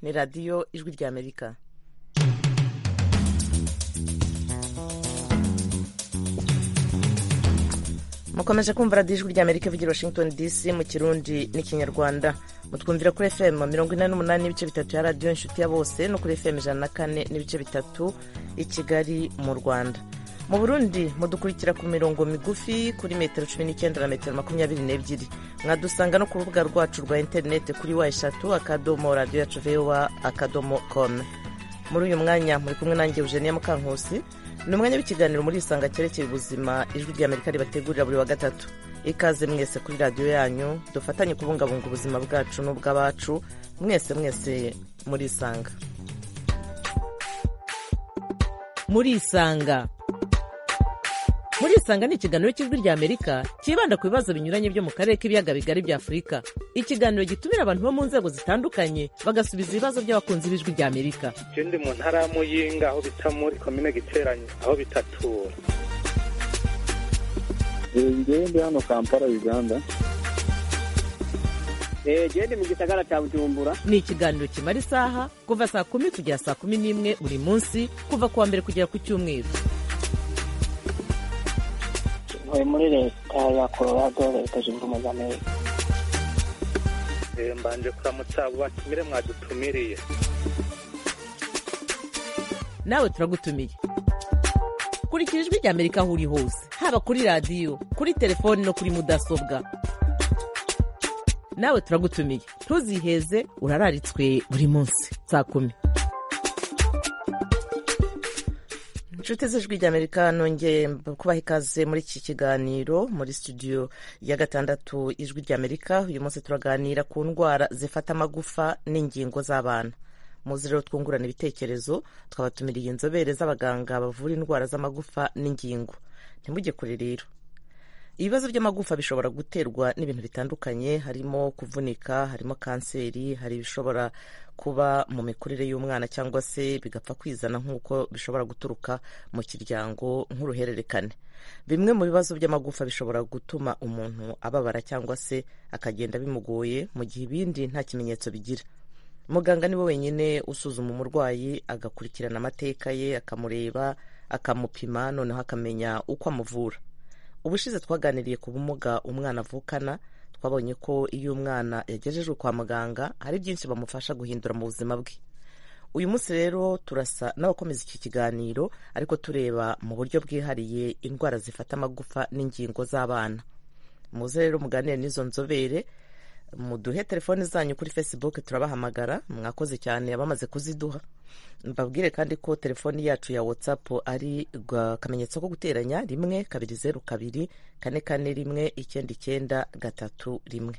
ni radiyo ijwi ry'amerika mukomeje kumva radiyo ijwi ry'amerika ivugira washington dc mu kirundi n'ikinyarwanda mutwumvira kuri fm mirongo ine n'umunani n'ibice bitatu ya radiyo inshuti ya bose no kuri fm ijana na kane n'ibice bitatu i kigali mu rwanda mu burundi mudukurikira ku mirongo migufi kuri metero cumi n'icyenda na metero makumyabiri n'ebyiri mwadusanga no ku rubuga rwacu rwa interineti kuri wa eshatu akadomo radiyo yacu vewa akadomo kome muri uyu mwanya muri kumwe nanjye eugenia mukankusi ni umwanya w'ikiganiro muri isanga cyerekeye ubuzima ijwi ry'amerika ribategurira buri wa gatatu ikaze mwese kuri radiyo yanyu dufatanye kubungabunga ubuzima bwacu n'ubw'abacu mwese mwese muri isanga muri isanga muri isanga ni ikiganiro cy'ijwi ry'amerika cyibanda ku bibazo binyuranye byo mu karere k'ibiyaga bigari bya afurika ikiganiro gitumira abantu bo mu nzego zitandukanye bagasubiza ibibazo by'abakunzi b'ijwi ry'amerika je ndi mu ntara ya muyinga aho bita muri komine giteranyi aho bitatura ngewe ndi hano kampala uganda genda mu gisagara cya bujumbura ni ikiganiro kimara isaha kuva saa kumi kugera saa kumi n'imwe buri munsi kuva ku wa mbere kugera ku cyumweru ntuye muri leta ya colorado leta zunze ubumwe za amerika Eh, mbanje kuramutsa abo batumire mwadutumiriye nawe turagutumiye kurikira ijwi ry'amerika aho uri hose haba kuri radiyo kuri telefoni no kuri mudasobwa nawe turagutumiye ntuziheze urararitswe buri munsi saa kumi inshuti z'ijwi ry'amerika nongeye kubaha ikaze muri iki kiganiro muri studio ya gatandatu ijwi ry'amerika uyu munsi turaganira ku ndwara zifata amagufa n'ingingo z'abana muzi rero twungurana ibitekerezo twabatumiriye inzobere z'abaganga bavura indwara z'amagufa n'ingingo ntimujye kure rero ibibazo by'amagufa bishobora guterwa n'ibintu bitandukanye harimo kuvunika harimo kanseri hari ibishobora kuba mu mikurire y'umwana cyangwa se bigapfa kwizana nk'uko bishobora guturuka mu kiryango nk'uruhererekane bimwe mu bibazo by'amagufa bishobora gutuma umuntu ababara cyangwa se akagenda bimugoye mu gihe ibindi nta kimenyetso bigira muganga niwe wenyine usuzuma umurwayi agakurikirana amateka ye akamureba akamupima noneho akamenya uko amuvura ubushize twaganiriye ku bumuga umwana avukana twabonye ko iyo umwana yagejejwe kwa muganga hari byinshi bamufasha guhindura mu buzima bwe uyu munsi rero turasa n'abakomeza iki kiganiro ariko tureba mu buryo bwihariye indwara zifata amagufa n'ingingo z'abana muze rero muganire n'izo nzobere muduhe telefoni zanyu kuri facebook turabahamagara mwakoze cyane abamaze kuziduha mbabwire kandi ko telefoni yacu ya whatsapp ari akamenyetso ko guteranya rimwe kabiri zeru kabiri kane kane rimwe icyenda icyenda gatatu rimwe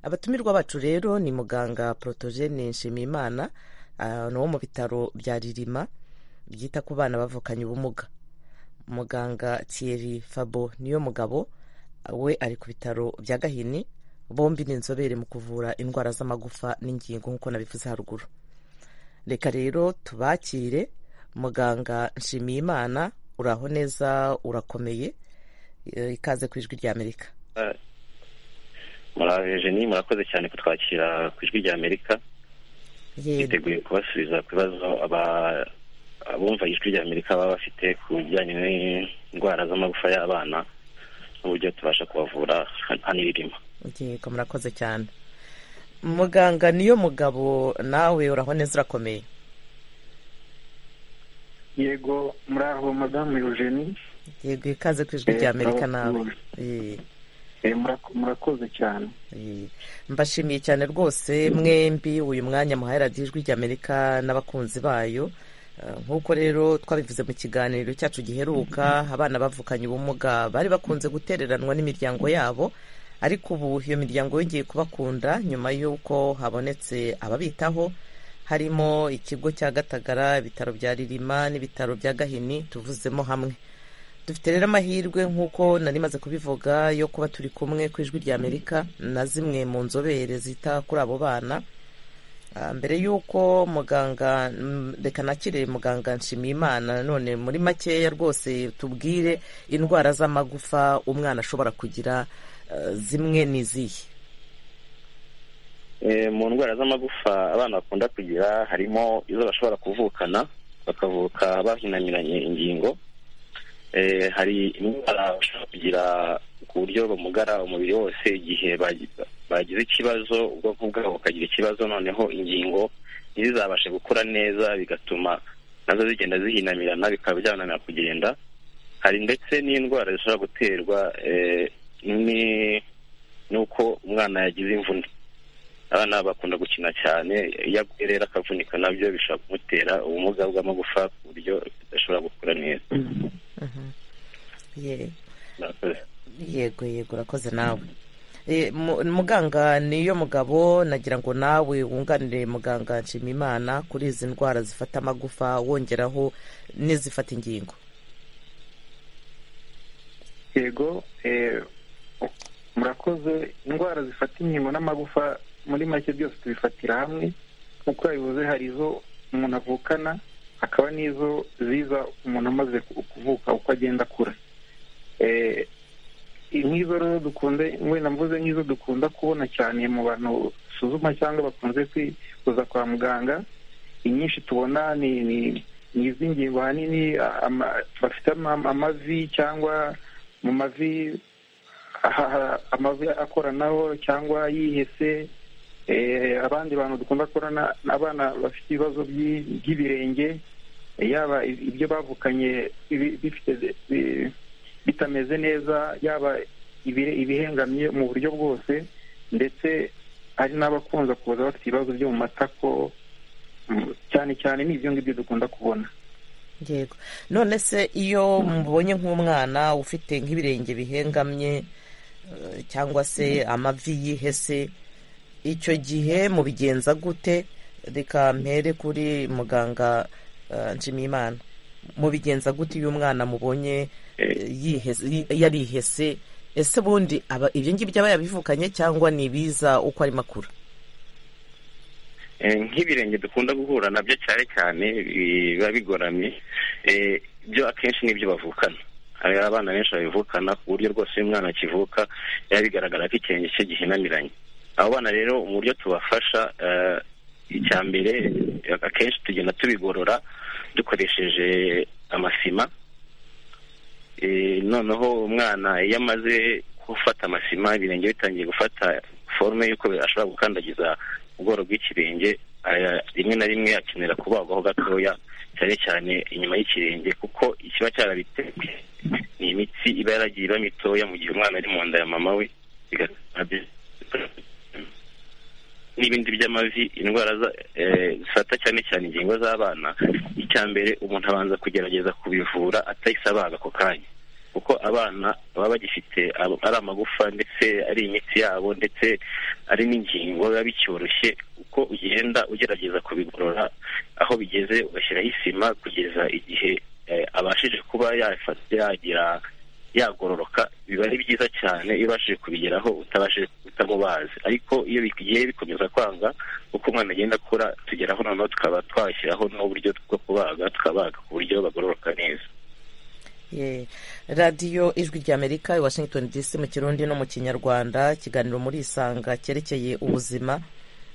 abatumirwa bacu rero ni muganga protogene nshimiyimana ah, ni uwo mu bitaro bya ririma byita ku bana bavukanye ubumuga muganga thierry fabo niyo mugabo we ari ku bitaro bya gahini bombi ni inzobere mu kuvura indwara z'amagufa n'ingingo nk'uko nabivuze haruguru reka rero tubakire muganga nshimiyimana uraho neza urakomeye Eh, ikaze ku ijwi ry'amerika murabeje jeni murakoze cyane kutwakira ku ijwi ry'amerika yego twiteguye kubasubiza ku bibazo aba- abumva ijwi ry'amerika baba bafite ku bijyanye n'indwara z'amagufa y'abana n'uburyo tubasha kubavura han- hano ibirimo yego murakoze cyane muganga niyo mugabo nawe uraho neza urakomeye yego muraho madamu eugenie yego ikaze ku ijwi Eh, ry'amerika nawe murakoze. Eh. Eh, murak- murakoze cyane Eh, mbashimiye cyane rwose mwembi uyu mwanya muhaye radiyo ijwi ry'amerika n'abakunzi bayo Eh, nk'uko rero twabivuze mu kiganiro cyacu giheruka abana bavukanye ubumuga bari bakunze gutereranwa n'imiryango yabo ariko ubu iyo miryango yongeye kubakunda nyuma y'uko habonetse ababitaho harimo ikigo cya gatagara ibitaro bya ririma n'ibitaro bya gahini tuvuzemo hamwe dufite rero amahirwe nk'uko nari maze kubivuga yo kuba turi kumwe ku ijwi ry'amerika na zimwe mu nzobere zita kuri abo bana Ah, mbere y'uko muganga mm, reka nakire muganga nshimiyimana nanone muri makeya rwose tubwire indwara z'amagufa umwana ashobora kugira eh, zimwe ni izihe mu ndwara z'amagufa abana bakunda kugira harimo izo bashobora kuvukana bakavuka bahinamiranye ingingo hari indwara bashobora kugira ku buryo bamugara umubiri wose igihe bagize ikibazo ubwoko bwabo bukagira ikibazo noneho ingingo ntizizabashe gukura neza bigatuma nazo zigenda zihinamirana bikaba byananira kugenda hari ndetse n'indwara zishobora guterwa n'uko umwana yagize imvune abana bakunda gukina cyane iyo aguye rero akavunika nabyo bishobora kumutera ubumuga bw'amagufa ku buryo bidashobora gukura neza yego yego urakoze nawe muganga niyo mugabo nagira ngo nawe wunganire muganga nshimimana kuri izi ndwara zifata amagufa wongeraho n'izifata ingingo yego murakoze indwara zifata inkingo n'amagufa muri make byose tubifatira hamwe nk'uko yabivuze hari izo umuntu avukana hakaba n'izo ziza umuntu amaze kuvuka uko agenda akura nk'izo rero dukunze wenda mvuze nk'izo dukunda kubona cyane mu bantu dusuzuma cyangwa bakunze kuza kwa muganga inyinshi tubona ni iz'ingingo ahanini bafite amavi cyangwa mu mavi amavi akoranaho cyangwa yihese abandi bantu dukunda kubona abana bafite ibibazo by'ibirenge yaba ibyo bavukanye bifite bitameze neza yaba ibihengamye mu buryo bwose ndetse hari n'abakunze kuza bafite ibibazo byo mu matako cyane cyane ni ibyo ngibyo dukunda kubona yego none se iyo mubonye nk'umwana ufite nk'ibirenge bihengamye cyangwa se amavi yihese icyo gihe mubigenza gute reka mpere kuri muganga nshimiyimana mubigenza gute iyo umwana mubonye yarihese ese bundi ibyo ngibyo aba yabivukanye cyangwa ni ibiza uko arimo akura nk'ibirenge dukunda guhura nabyo cyane cyane biba bigoramye byo akenshi n'ibyo bavukana hari abana benshi babivukana ku buryo rwose iyo umwana akivuka biba bigaragara ko ikirenge cye gihinamiranye abo bana rero mu buryo tubafasha icya mbere akenshi tugenda tubigorora dukoresheje amasima noneho umwana iyo amaze gufata amasima ibirenge bitangiye gufata forume y'uko ashobora gukandagiza ubworo bw'ikirenge rimwe na rimwe akenera kubagwaho gatoya cyane cyane inyuma y'ikirenge kuko ikiba cyarabitewe ni imitsi iba yaragiye iba mitoya mu gihe umwana ari mu nda ya mama we n'ibindi by'amavi indwara zifata cyane cyane ingingo z'abana icya mbere umuntu abanza kugerageza kubivura atahise abaga ako kanya kuko abana baba bagifite ari amagufa ndetse ari imitsi yabo ndetse ari n'ingingo biba bicyoroshye uko ugenda ugerageza kubigorora aho bigeze ugashyiraho isima kugeza igihe abashije kuba yagira yagororoka biba ari byiza cyane iyo ubashije kubigeraho utabashije utamubazi ariko iyo bigiye bikomeza kwanga uko umwana agenda akura tugeraho noneho tukaba twashyiraho n'uburyo bwo kubaga tukabaga ku buryo bagororoka neza radiyo ijwi ry'amerika i washington dc mu kirundi no mu kinyarwanda ikiganiro muri isanga cyerekeye ubuzima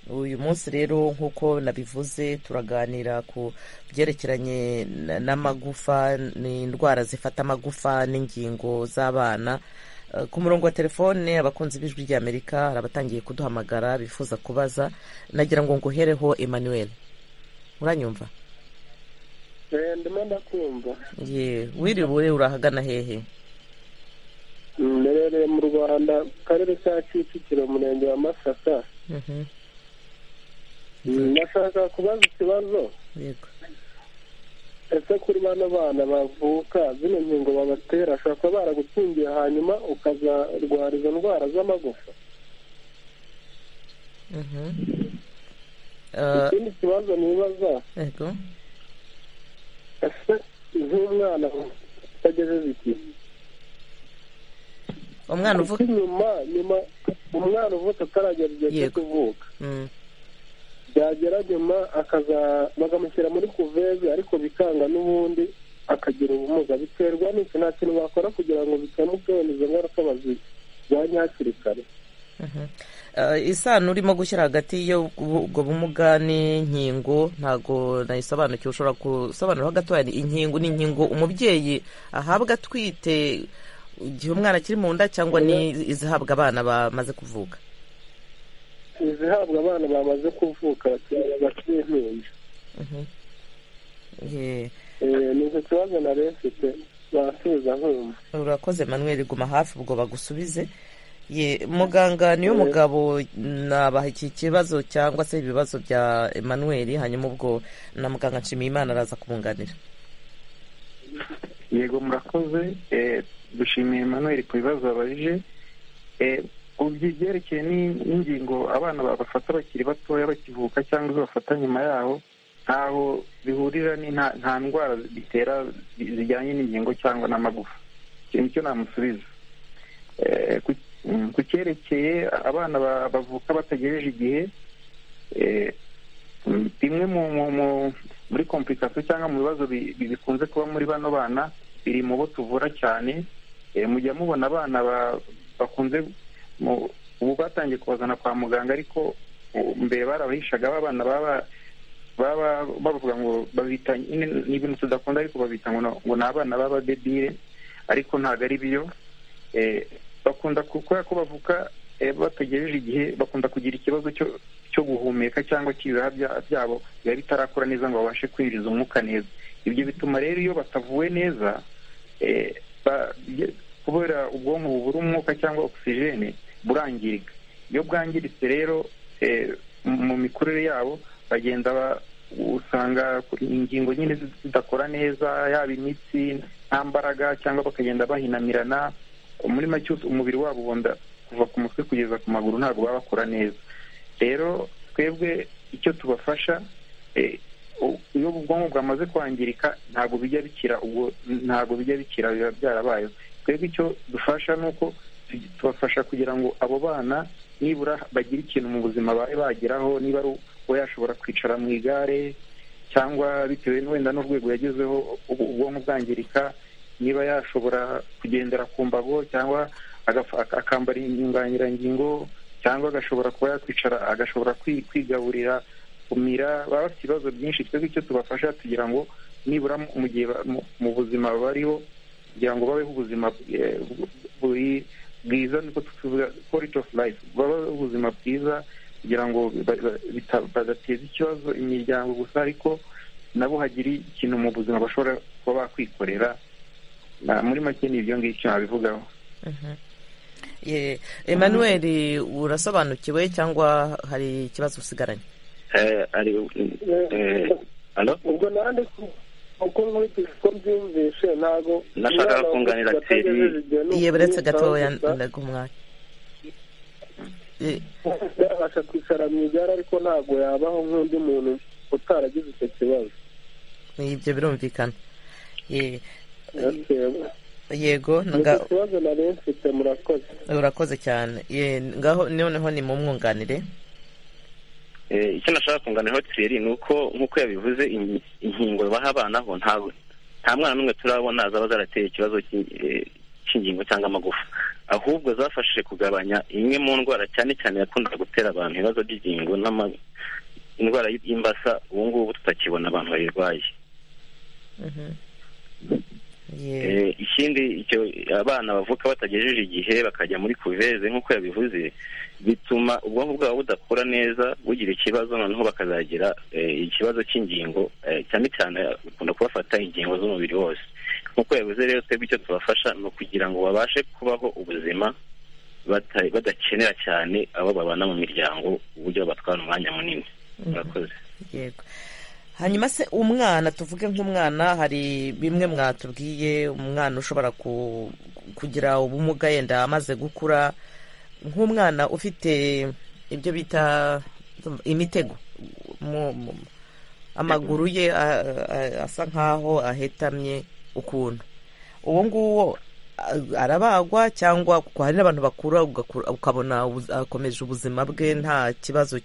uyu munsi rero nk'uko nabivuze turaganira ku byerekeranye n'amagufa ni indwara zifata amagufa n'ingingo z'abana ku murongo wa telefone abakunzi b'ijwi ry'amerika hari abatangiye kuduhamagara bifuza kubaza nagira ngo nguhereho emmanuel uranyumva ndimo ndakumva wiriwe urahagana hehe mberereye mu rwanda mu karere ka kicukiro umurenge wa masaka ndashaka kubaza ikibazo ese kuri bano bana bavuka zino nkingo babatera ashobora kuba baragukingiye hanyuma ukazarwara izo ndwara z'amagufa ikindi kibazo nibaza ese z'umwana utagejeje igihe umwana uvuka nyuma nyuma umwana uvuka ataragera igihe cyo kuvuka byagera nyuma bakamushyira muri kuveze ariko bikanga n'ubundi akagira ubumuga biterwa n'iki nta kintu bakora kugira ngo bikemuke izo ngaruka bazirwanye hakiri kare isano urimo gushyira hagati y'ubwo bumuga n'inkingo ntabwo nayisobanukiwe ushobora gusobanura gatoya inkingo ni inkingo umubyeyi ahabwa atwite igihe umwana akiri mu nda cyangwa ni izihabwa abana bamaze kuvuka izihabwa abana bamaze kuvuka bakiri impinja ni icyo kibazo nari mfite basubiza nkumva urakoze manuel guma hafi ubwo bagusubize ye muganga niyo mugabo nabaha iki kibazo cyangwa se ibibazo bya Emmanuel hanyuma ubwo na muganga nshimiyimana araza kumwunganira yego murakoze dushimiye Emmanuel ku bibazo babajije ku byerekeye n'ingingo abana babafata bakiri batoya bakivuka cyangwa zibafata nyuma yaho ntaho bihurira nta ndwara bitera zijyanye n'ingingo cyangwa n'amagufa icyo nicyo namusubiza ku cyerekeye abana bavuka batagejeje igihe bimwe muri komplikasiyo cyangwa mu bibazo bikunze kuba muri bano bana biri mu bo tuvura cyane mujya mubona abana bakunze ubu batangiye kubazana kwa muganga ariko mbere barabahishaga abana baba bavuga ngo babita ni ibintu tudakunda ariko babita ngo ni abana b'abadebire ariko ntabwo ari biyo bakunda kubera ko bavuka bategereje igihe bakunda kugira ikibazo cyo guhumeka cyangwa cy'ibihaha byabo biba bitarakura neza ngo babashe kwinjiza umwuka neza ibyo bituma rero iyo batavuwe neza kubera ubwonko bubura umwuka cyangwa ogisijene burangirika iyo bwangiritse rero mu mikurire yabo bagenda usanga ingingo nyine zidakora neza yaba imitsi nta mbaraga cyangwa bakagenda bahinamirana muri make umubiri wabo ubonda kuva ku mutwe kugeza ku maguru ntabwo baba bakora neza rero twebwe icyo tubafasha iyo ubwonko bwamaze kwangirika ntabwo bijya bikira ubwo ntabwo bijya bikira biba byarabayeho twebwe icyo dufasha ni uko tubafasha kugira ngo abo bana nibura bagire ikintu mu buzima babe bageraho niba ari uwo yashobora kwicara mu igare cyangwa bitewe wenda n'urwego yagezeho ubwonko bwangirika niba yashobora kugendera ku mbago cyangwa akambara inyunganirangingo cyangwa agashobora kuba yakwicara agashobora kwigaburira kumira baba bafite ibibazo byinshi twebwe icyo tubafasha tugira ngo nibura mu gihe mu buzima bariho kugira ngo babeho ubuzima bwiza niko tuvuga quality of life babeho ubuzima bwiza kugira ngo badateza ikibazo imiryango gusa ariko nabo hagire ikintu mu buzima bashobora kuba bakwikorera muri make ni ibyo ngibyo nabivugaho Emmanuel urasobanukiwe cyangwa hari ikibazo usigaranye ubwo nande uko nkurikije uko mbyumvishe ntabwo nashakaga kunganira teri iyo buretse gatoya ndaga umwanya yabasha kwicara mu igare ariko ntabwo yabaho nk'undi muntu utaragize icyo kibazo ibyo birumvikana yego ikibazo nari mfite murakoze urakoze cyane ngaho noneho ni mu mwunganire icyo nashaka kunganiraho tiri ni uko nk'uko yabivuze inkingo baha abana ho nta mwana n'umwe turabona zaba zarateye ikibazo cy'ingingo cyangwa amagufa ahubwo zafashije kugabanya imwe mu ndwara cyane cyane yakundaga gutera abantu ibibazo by'ingingo indwara y'imbasa ubu ngubu tutakibona abantu bayirwaye ikindi icyo abana bavuka batagejeje igihe bakajya muri kuveze nk'uko yabivuze bituma ubwonko bwabo budakora neza bugira ikibazo noneho bakazagira ikibazo cy'ingingo cyane cyane bikunda kubafata ingingo z'umubiri wose nk'uko yabivuze rero twebwe icyo tubafasha ni ukugira ngo babashe kubaho ubuzima badakenera cyane abo babana mu miryango uburyo batwara umwanya munini murakoze yego hanyuma se umwana tuvuge nk'umwana hari bimwe mwatubwiye umwana ushobora kugira ubumuga yenda amaze gukura nk'umwana ufite ibyo bita imitego amaguru ye asa nk'aho ahetamye ukuntu uwo nguwo arabagwa cyangwa kuko hari n'abantu bakura ukabona akomeje ubuzima bwe nta kibazo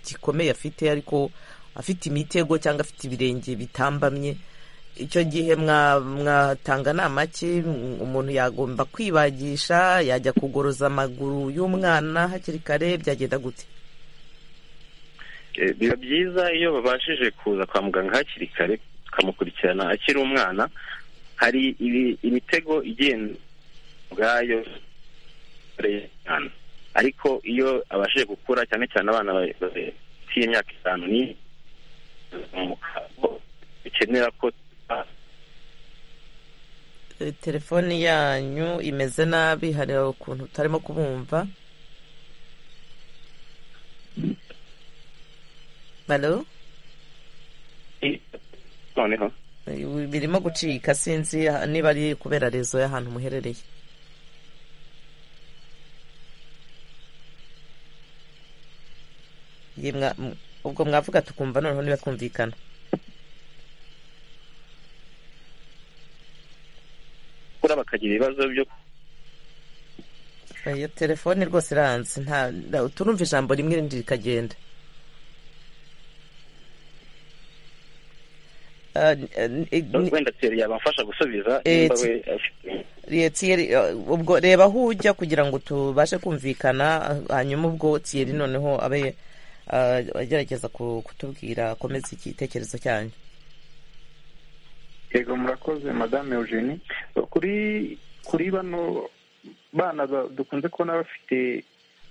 gikomeye afite ariko afite imitego cyangwa afite ibirenge bitambamye icyo gihe mwatanga nama ki umuntu yagomba kwibagisha yajya kugoroza amaguru y'umwana hakiri kare byagenda gute biba byiza iyo babashije kuza kwa muganga hakiri kare tukamukurikirana akiri umwana hari imitego igenda ubwayo ariko iyo abashije gukura cyane cyane abana bafite imyaka itanu ni bikenera ko telefoni yanyu imeze nabi hari ukuntu utarimo kubumva balo noneho birimo gucika sinzi niba ari kubera rezo y'ahantu muherereye ubwo mwavuga tukumva noneho niba twumvikana gukura bakagira ibibazo byo iyo telefone rwose iranze turumva ijambo rimwe rindi rikagenda wenda tiyeri yabafasha gusubiza tiyeri ubwo reba aho ujya kugira ngo tubashe kumvikana hanyuma ubwo tiyeri noneho abe agerageza kutubwira akomeza igitekerezo cyanyu yego murakoze madame eugenie kuri kuri bano bana dukunze kubona bafite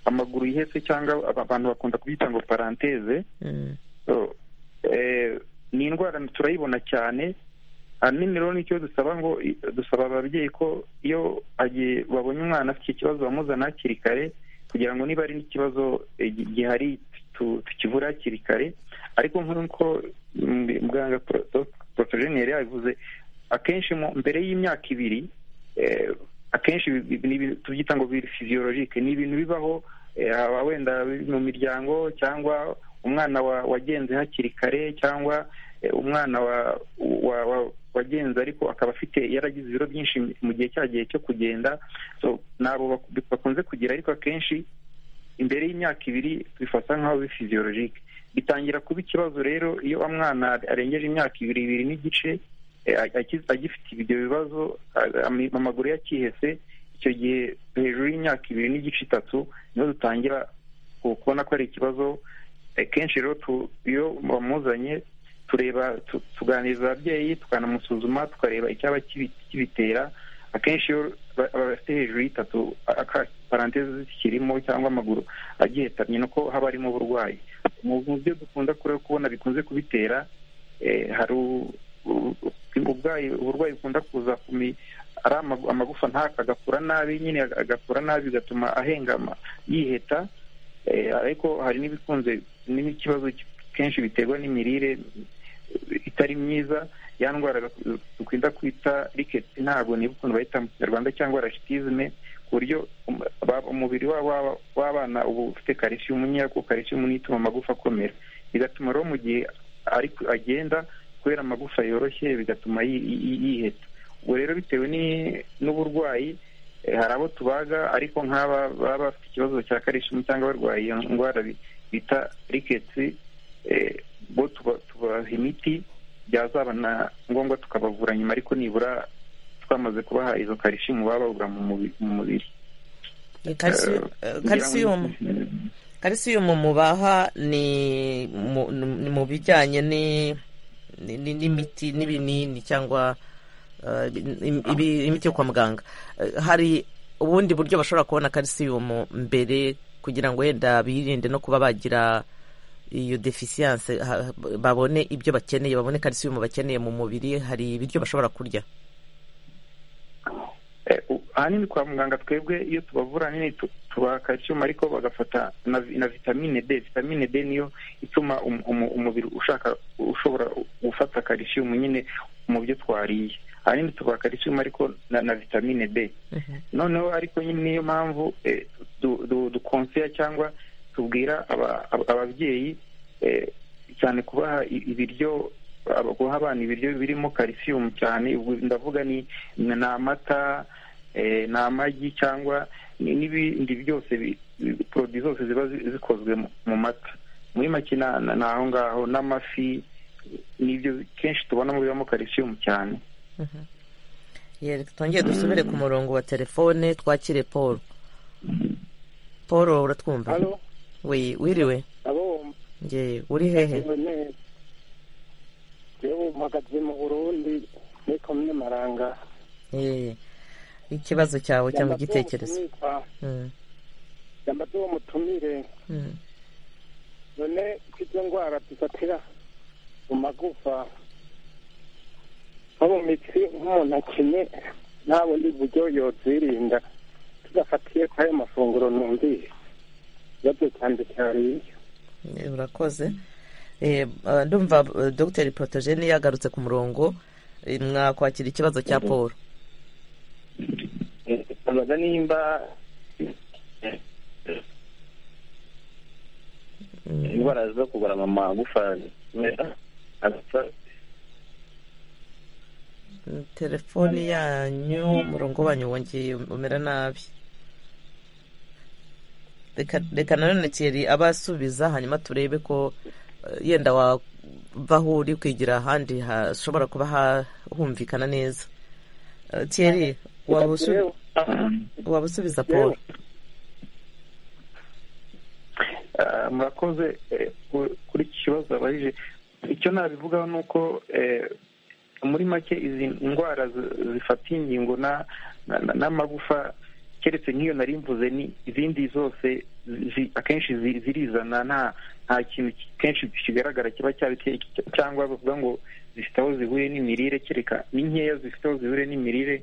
amaguru yihese cyangwa abantu bakunda kubita ngo paranteze ni indwara turayibona cyane ahanini rero nicyo dusaba ngo dusaba ababyeyi ko iyo babonye umwana afite ikibazo bamuzana hakiri kare kugira ngo niba ari n'ikibazo gihari tukivura hakiri kare ariko nk'uko muganga porotogene yari yabivuze akenshi mbere y'imyaka ibiri akenshi tubyita ngo biri fiziyologike ni ibintu bibaho wenda mu miryango cyangwa umwana wagenze hakiri kare cyangwa umwana wagenze ariko akaba afite yaragize ibiro byinshi mu gihe cya gihe cyo kugenda ntabwo bakunze kugira ariko akenshi imbere y'imyaka ibiri bifata nk'aho bi fiziyologike bitangira kuba ikibazo rero iyo umwana arengeje imyaka ibiri ibiri n'igice agifite ibyo bibazo amaguru yakihese icyo gihe hejuru y'imyaka ibiri n'igice itatu niho dutangira kubona ko ari ikibazo kenshi rero iyo bamuzanye tureba tuganiriza ababyeyi tukanamusuzuma tukareba icyaba kibitera akenshi iyo bafite hejuru y'itatu paranteze zikirimo cyangwa amaguru agihetamye nuko haba harimo uburwayi mu byo dukunda kubona bikunze kubitera hari uburwayi bukunda kuza ari amagufa ntaka agakura nabi nyine agakura nabi bigatuma ahengama yiheta ariko hari n'ibikunze n'ikibazo kenshi biterwa n'imirire itari myiza ya ndwara dukunda kwita riketi ntabwo niba ukuntu bayita mu kinyarwanda cyangwa rashitizme ku buryo umubiri w'abana uba ufite karisiyumu nkeya kuko karisiyumu niyo ituma amagufa akomera bigatuma rero mu gihe agenda kubera amagufa yoroshye bigatuma yiheta ubwo rero bitewe n'uburwayi hari abo tubaga ariko nk'aba baba bafite ikibazo cya karishimu cyangwa barwaye iyo ndwara bita riketsi bo tubaha imiti byazaba na ngombwa tukabavura nyuma ariko nibura twamaze kubaha izo karishimu bababura mu mubiri karisiyumu karisiyumu mubaha ni mu bijyanye n'imiti n'ibinini cyangwa imiti yo kwa muganga hari ubundi buryo bashobora kubona karisiyumu mbere kugira ngo wenda birinde no kuba bagira iyo defisiyanse babone ibyo bakeneye babone karisiyumu bakeneye mu mubiri hari ibiryo bashobora kurya ahanini kwa muganga twebwe iyo tubavura nini tubaha karisiyumu ariko bagafata na vitamine d vitamine d niyo ituma umubiri ushaka ushobora gufata karisiyumu nyine mu byo twariye ahanini tubaha karisiyumu ariko na vitamine d noneho ariko nyine niyo mpamvu dukonseya cyangwa tubwira ababyeyi cyane kubaha ibiryo guha abana ibiryo birimo karisiyumu cyane ndavuga ni amata ni amagi cyangwa n'ibindi byose poroduwi zose ziba zikozwe mu mata muri make ni aho ngaho n'amafi nibyo kenshi tubona mubibamo kalisiyumu cyane twongeye dusubire ku murongo wa telefone twakire paul paul uratwumva wiriwe uri hehe yewe mpagaze mu burundi muri komine maranga ikibazo cyawe cyangwa igitekerezo yamba tuwo mutumire none kw'izo ndwara dufatira mu magufa nko mu mitsi nk'umuntu akenye ntabona uburyo yozirinda tudafatiye kuri ayo mafunguro numvise ikibazo cyanjye cyari urakoze ndumva dogiteri porotogene yagarutse ku murongo mwakwakira ikibazo cya paul ntabaza nimba indwara zo kubara amagufa telefoni yanyu umurongo wanyu wongeye umera nabi reka nanone kiri abasubiza hanyuma turebe ko yenda wavaho uri kwigira ahandi hashobora kuba hahumvikana neza kiri waba usubiza paul murakoze kuri iki kibazo abajije icyo nabivugaho ni uko muri make izi ndwara zifatiye ingingo n'amagufa keretse nk'iyo nari mvuze ni izindi zose akenshi zirizana nta kintu kenshi kigaragara kiba cyabiteye cyangwa bavuga ngo zifite aho zihuriye n'imirire kereka ni nkeya zifite aho zihuriye n'imirire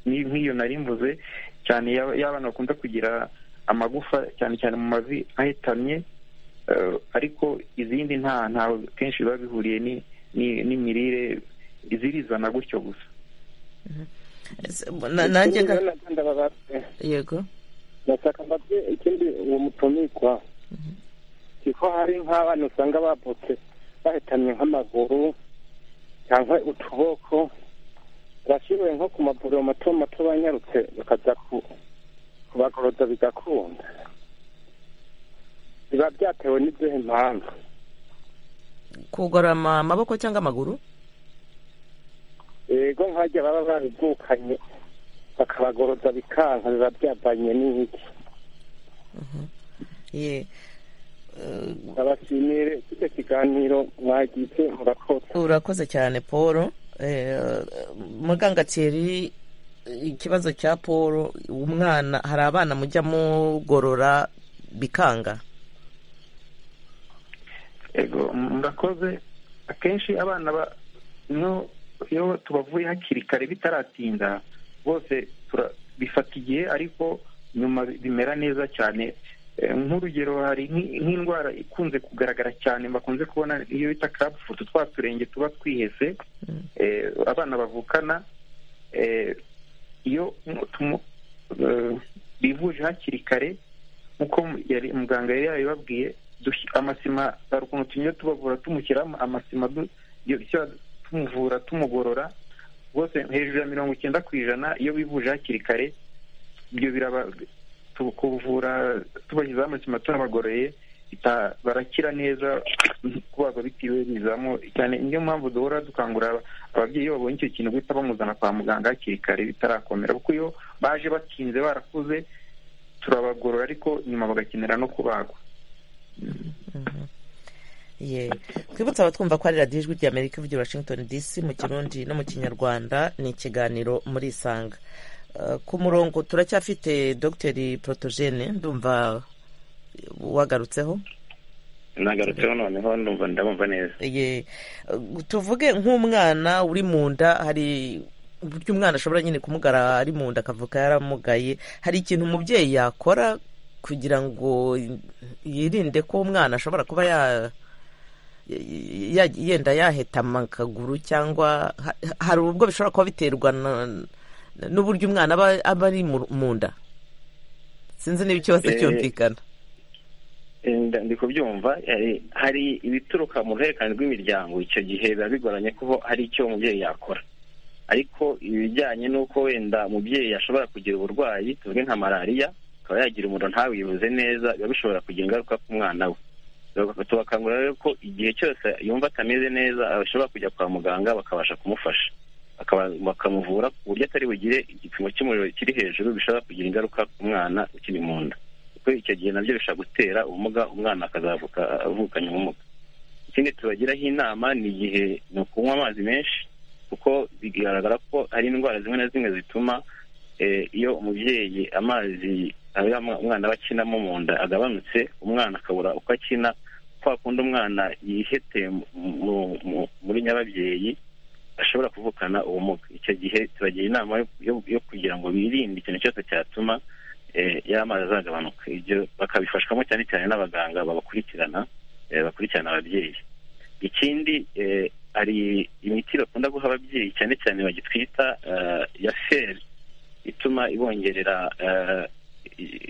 nk'iyo nari mvuze cyane y'abana bakunda kugira amagufa cyane cyane mu mavi ahetamye ariko izindi nta ntaho kenshi biba bihuriye n'imirire zirizana gutyo gusa nanjye yego ndashaka mbabye ikindi uwo mutumikwa kuko hari nk'abana usanga bavutse bahitamye nk'amaguru cyangwa utuboko bashyiriwe nko ku mavuriro mato mato banyarutse bakaza kubagoroza bigakunda biba byatewe n'izihe mpamvu kugorama amaboko cyangwa amaguru yego nkajya baba babivukanye bakabagoroza bikanka biba byavanye n'iki abashimire kicyo kiganiro mwagize murakoze urakoze cyane paul muganga thierry ikibazo cya paul umwana hari abana mujya mugorora bikanga yego murakoze akenshi abana iyo tubavuye hakiri kare bitaratinda bose bifata igihe ariko nyuma bimera neza cyane nk'urugero hari nk'indwara ikunze kugaragara cyane bakunze kubona iyo bita karabufutu twa turenge tuba twihese abana bavukana iyo bivuje hakiri kare nk'uko muganga yari yabibabwiye amasima hari ukuntu tugenda tubavura tumushyiramo amasima tumuvura tumugorora rwose hejuru ya mirongo icyenda ku ijana iyo bivuje hakiri kare ibyo biraba kuvura tubashyizeho amasima tunabagororeye barakira neza kubagwa bitiwe bizamo cyane niyo mpamvu duhora dukangurira ababyeyi iyo babonye icyo kintu guhita bamuzana kwa muganga hakiri kare bitarakomera kuko iyo baje batinze barakuze turabagorora ariko nyuma bagakenera no kubagwa twibutse abatwumva ko ari radiyo ijwi ry'amerika ivugira washington dc mu kirundi no mu kinyarwanda ni ikiganiro muri isanga ku murongo turacyafite dogiteri porotogene ndumva wagarutseho nagarutseho noneho ndumva ndamumva neza tuvuge nk'umwana uri mu nda hari uburyo umwana ashobora nyine kumugara ari mu nda akavuga yaramugaye hari ikintu umubyeyi yakora kugira ngo yirinde ko umwana ashobora kuba ya yenda yahetama akaguru cyangwa hari ubwo bishobora kuba biterwa n'uburyo umwana aba ari mu nda sinzi niba ikibazo cyumvikana ndi kubyumva hari ibituruka mu ruhererekane rw'imiryango icyo gihe biba bigoranye kuko hari icyo umubyeyi yakora ariko ibijyanye n'uko wenda umubyeyi ashobora kugira uburwayi tuvuge nka malariya akaba yagira umuriro ntawibuze neza biba bishobora kugira ingaruka ku mwana we tubakangurira rero ko igihe cyose yumva atameze neza ashobora kujya kwa muganga bakabasha kumufasha bakamuvura ku buryo atari bugire igipimo cy'umuriro kiri hejuru bishobora kugira ingaruka ku mwana ukiri mu nda kuko icyo gihe nabyo bishobora gutera ubumuga umwana akazavuka avukanye ubumuga ikindi tubagiraho inama ni igihe ni ukunywa amazi menshi kuko bigaragara ko hari indwara zimwe na zimwe zituma iyo umubyeyi amazi umwana we akinamo mu nda agabanutse umwana akabura uko akina kwa kundi umwana yihete muri nyababyeyi ashobora kuvukana ubumuga icyo gihe tubagira inama yo kugira ngo birinde ikintu cyose cyatuma y'amazi azagabanuka ibyo bakabifashwamo cyane cyane n'abaganga babakurikirana bakurikirana ababyeyi ikindi hari imiti bakunda guha ababyeyi cyane cyane bagitwita ya feri ituma ibongerera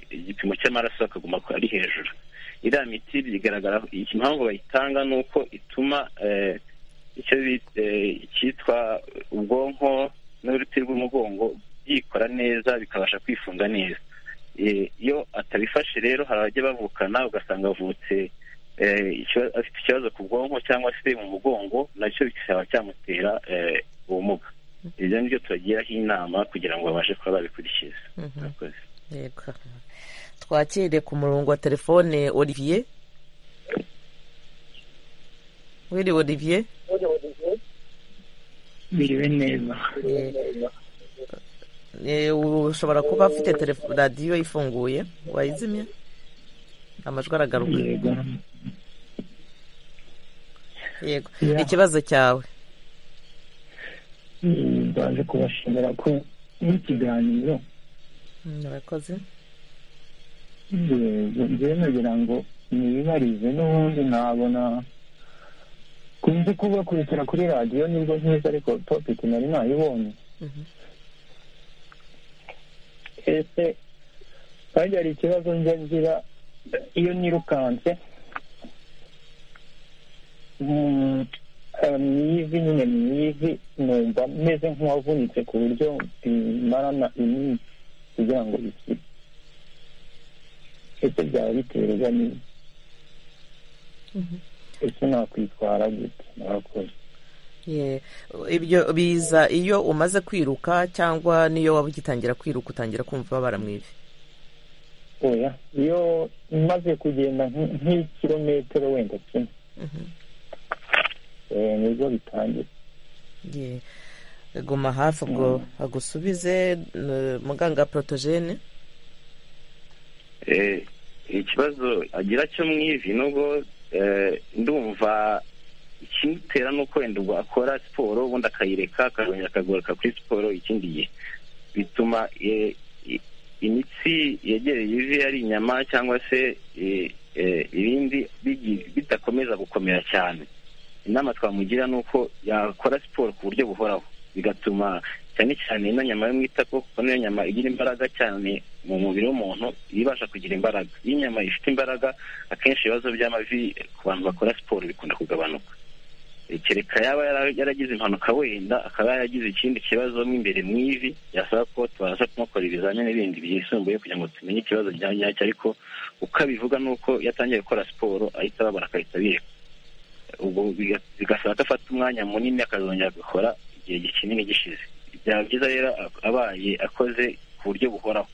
igipimo cy'amaraso akaguma ari hejuru iriya miti bigaragara impamvu bayitanga ni uko ituma icyo cyitwa ubwonko n'uruti rw'umugongo byikora neza bikabasha kwifunga neza iyo atabifashe rero hari abajya bavukana ugasanga avutse afite ikibazo ku bwonko cyangwa se mu mugongo nacyo bikaba cyamutera ubumuga ibyo ni byo tubagiraho inama kugira ngo babashe kuba babikurikiza twakire ku murongo wa telefone olivier wiri olivier biriwe neza ushobora kuba afite radiyo ifunguye wayizimya amajwi aragaruka yego ikibazo cyawe baje kubashimira ko n'ikiganiro murakoze njyewe nagira ngo nibarize n'ubundi nabona kunze kubakurikira kuri radiyo nibwo nkiza ariko topiki nari nayibonye ese kandi hari ikibazo njya ngira iyo nirukanse mu ivi nyine mu ivi numva meze nk'uwavunitse ku buryo bimarana iminsi kugira ngo bikire ese byaba biterwa n'ibi ese nakwitwara gute murakoze ibyo biza iyo umaze kwiruka cyangwa n'iyo waba ugitangira kwiruka utangira kumva ubabara mu ivi oya iyo maze kugenda nk'ikirometero wenda kimwe nibwo bitangira guma hafi ubwo agusubize muganga porotogene ikibazo agira cyo mu ivi nubwo ndumva ikimutera ni uko wenda ubwo akora siporo ubundi akayireka akazongera akagaruka kuri siporo ikindi gihe bituma imitsi yegereye ivi ari inyama cyangwa se ibindi bidakomeza gukomera cyane inama twamugira ni uko yakora siporo ku buryo buhoraho bigatuma cyane cyane ino nyama yo mu itako kuko niyo nyama igira imbaraga cyane mu mubiri w'umuntu ibasha kugira imbaraga iyo inyama ifite imbaraga akenshi ibibazo by'amavi ku bantu bakora siporo bikunda kugabanuka kereka yaba yaragize impanuka wenda akaba yaragize ikindi kibazo mo imbere mu ivi yasaba ko tubasha kumukora ibizamini n'ibindi byisumbuye kugira ngo tumenye ikibazo bya nyacyo ariko uko abivuga ni uko iyo atangiye gukora siporo ahita babara akahita bireka ubwo bigasaba ko afata umwanya munini akazongera agakora igihe kinini gishize byaba byiza rero abaye akoze ku buryo buhoraho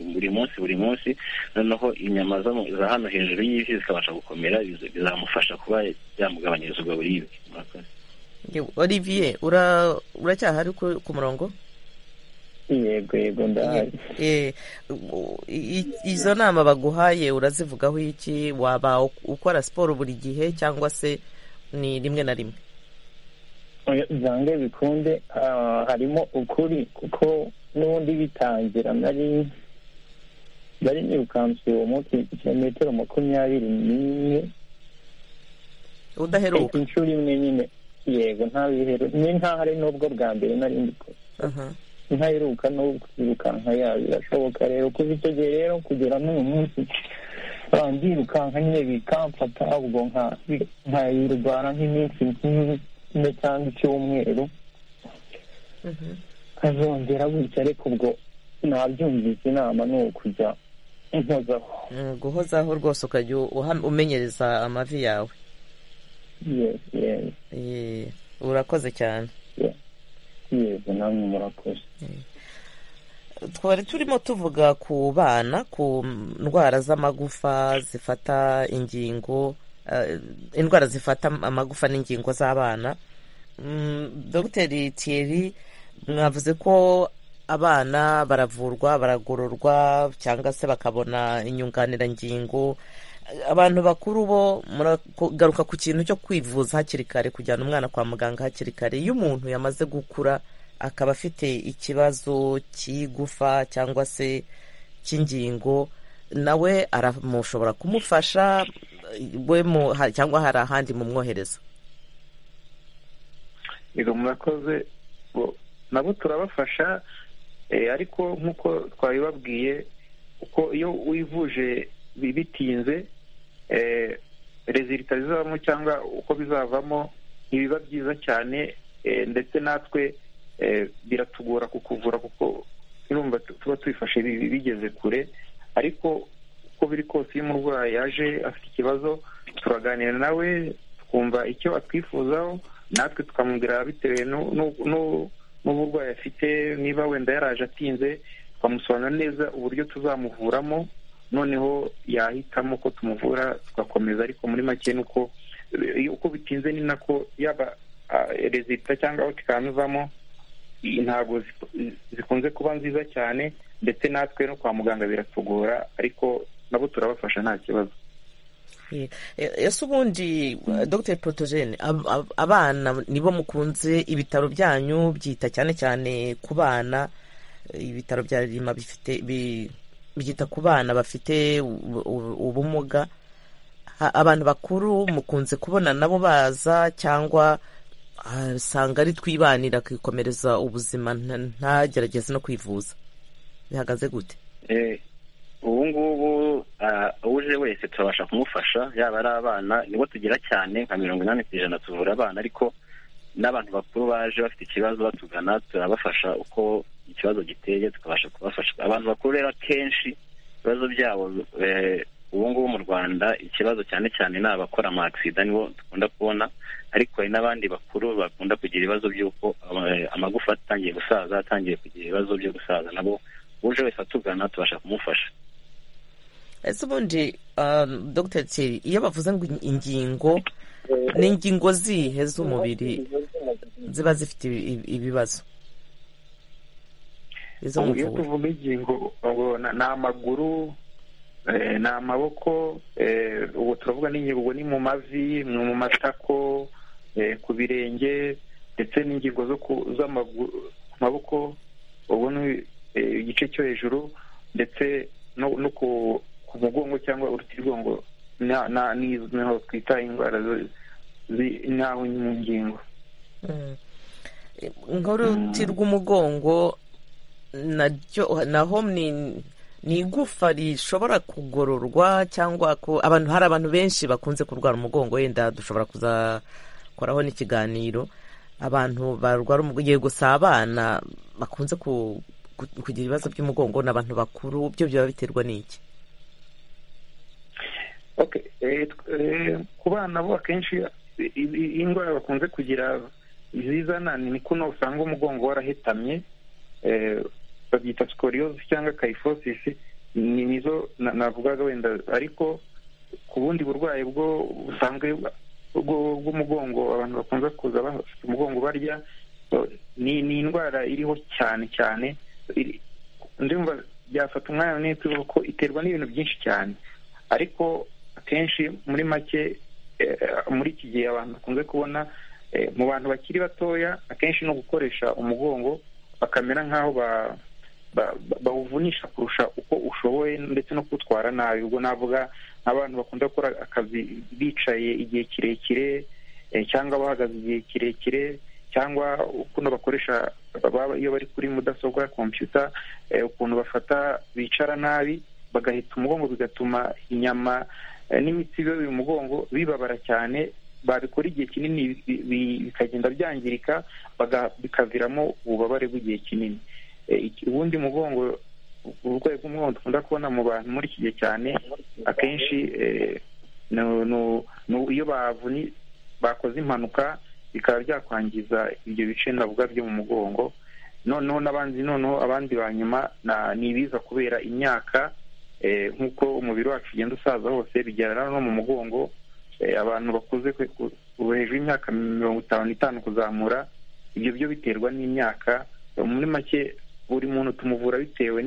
buri munsi buri munsi noneho inyama za hano hejuru y'ivi zikabasha gukomera bizamufasha kuba byamugabanyiriza ubwo buribwe olivier uracyahari ku murongo yego yego ndahari izo nama baguhaye urazivugaho iki waba ukora siporo buri gihe cyangwa se ni rimwe na rimwe zange bikunde harimo ukuri kuko n'ubundi bitangira nari nari nirukanse uwo munsi kilometero makumyabiri n'imwe udaheruka inshuro imwe nyine yego nta bihero ni nkaho ari n'ubwo bwa mbere nari ndikora ntaheruka no kwirukanka yaba birashoboka rero kuva icyo gihe rero kugera n'uyu munsi ndirukanka nyine bikamfata ubwo nkayirwara nk'iminsi kimwe cyangwa icyumweru nkazongera gutya ariko ubwo nabyumvise inama ni ukujya guhozaho rwose ukajya umenyereza amavi yawe urakoze cyane yego namwe murakoze twari turimo tuvuga ku bana ku ndwara z'amagufa zifata ingingo indwara zifata amagufa n'ingingo z'abana dogiteri Thierry mwavuze ko abana baravurwa baragororwa cyangwa se bakabona inyunganirangingo abantu bakuru bo muragaruka ku kintu cyo kwivuza hakiri kare kujyana umwana kwa muganga hakiri kare iyo umuntu yamaze gukura akaba afite ikibazo cy'igufa cyangwa se cy'ingingo nawe aramushobora kumufasha we cyangwa hari ahandi mumwohereza yego murakoze nabo turabafasha ariko nk'uko twabibabwiye kuko iyo wivuje bitinze rezilita zizavamo cyangwa uko bizavamo ntibiba byiza cyane ndetse natwe biratugora kukuvura kuko turumva tuba twifashe bigeze kure ariko uko biri kose iyo umurwayi yaje afite ikibazo turaganira nawe twumva icyo atwifuzaho natwe tukamubwira bitewe n'uburwayi afite niba wenda yaraje atinze tukamusobanura neza uburyo tuzamuvuramo noneho yahitamo ko tumuvura tugakomeza ariko muri make ni uko uko bitinze ni nako yaba rezita cyangwa aho ivamo ntabwo zikunze kuba nziza cyane ndetse natwe no kwa muganga biratugora ariko nabo turabafasha nta kibazo ese ubundi dogiteri porotogene abana nibo mukunze ibitaro byanyu byita cyane cyane ku bana ibitaro bya rima bifite byita ku bana bafite ubumuga abantu bakuru mukunze kubona nabo baza cyangwa usanga ari twibanira akikomereza ubuzima ntagerageze no kwivuza bihagaze gute ubu ngubu uje wese turabasha kumufasha yaba ari abana nibo tugira cyane nka mirongo inani ku ijana tuvura abana ariko n'abantu bakuru baje bafite ikibazo batugana turabafasha uko ikibazo giteye tukabasha kubafasha abantu bakuru rero akenshi ibibazo byabo ubu ngubu mu rwanda ikibazo cyane cyane ni abakora amagisida nibo dukunda kubona ariko hari n'abandi bakuru bakunda kugira ibibazo by'uko amagufa atangiye gusaza atangiye kugira ibibazo byo gusaza nabo uje wese atugana tubasha kumufasha ese ubundi dogiteri Thierry iyo bavuze ngo ingingo ni ingingo zihe z'umubiri ziba zifite ibibazo iyo tuvuga ingingo ni amaguru ni amaboko ubu turavuga n'ingingo ni mu mavi ni mu matako ku birenge ndetse n'ingingo zo ku maboko ubu ni igice cyo hejuru ndetse no ku mugongo cyangwa urutirigongo niho twita indwara nk'aho mu ngingo nk'uruti rw'umugongo naho ni ni igufa rishobora kugororwa cyangwa abantu hari abantu benshi bakunze kurwara umugongo wenda dushobora kuzakoraho n'ikiganiro abantu barwara yego si abana bakunze kugira ibibazo by'umugongo ni abantu bakuru byo biba biterwa n'iki ku bana bo akenshi indwara bakunze kugira izizana ni kuno usanga umugongo warahetamye babyita sikoriyozi cyangwa kayifosisi ni nizo navugaga wenda ariko ku bundi burwayi bwo busanzwe bw'umugongo abantu bakunze kuza bafite umugongo barya ni indwara iriho cyane cyane ndumva byafata umwanya munini tuvuga ko iterwa n'ibintu byinshi cyane ariko akenshi muri make muri iki gihe abantu bakunze kubona mu bantu bakiri batoya akenshi no gukoresha umugongo bakamera nk'aho ba bawuvunisha kurusha uko ushoboye ndetse no kuwutwara nabi ubwo navuga nk'abantu bakunda gukora akazi bicaye igihe kirekire cyangwa bahagaze igihe kirekire cyangwa ukuntu bakoresha iyo bari kuri mudasobwa kompiyuta ukuntu bafata bicara nabi bagahita umugongo bigatuma inyama n'imitsi biba mu mugongo bibabara cyane babikora igihe kinini bikagenda byangirika bikaviramo ububabare bw'igihe kinini ubundi mugongo uburwayi bw'umwondo dukunda kubona mu bantu muri iki gihe cyane akenshi iyo bakoze impanuka bikaba byakwangiza ibyo bice navuga byo mu mugongo noneho n'abandi noneho abandi ba nyuma ni ibiza kubera imyaka nk'uko umubiri wacu ugenda usaza hose bigerana no mu mugongo abantu bakuze hejuru y'imyaka mirongo itanu n'itanu kuzamura ibyo byo biterwa n'imyaka muri make buri muntu tumuvura bitewe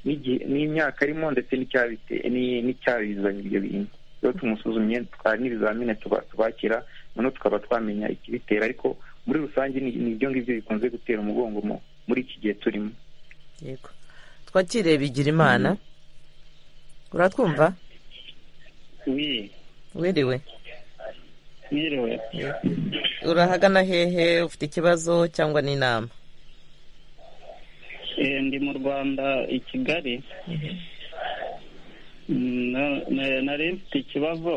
n'imyaka arimo ndetse n'icyabizanye ibyo bintu iyo tumusuzumye twari n'ibizamini tubakira noneho tukaba twamenya ikibitera ariko muri rusange ni ibyo ngibyo bikunze gutera umugongo muri iki gihe turimo yego twakire bigira imana uratwumva wiriwe wiriwe urahagana hehe ufite ikibazo cyangwa n'inama ndi mu rwanda i kigali nari mfite ikibazo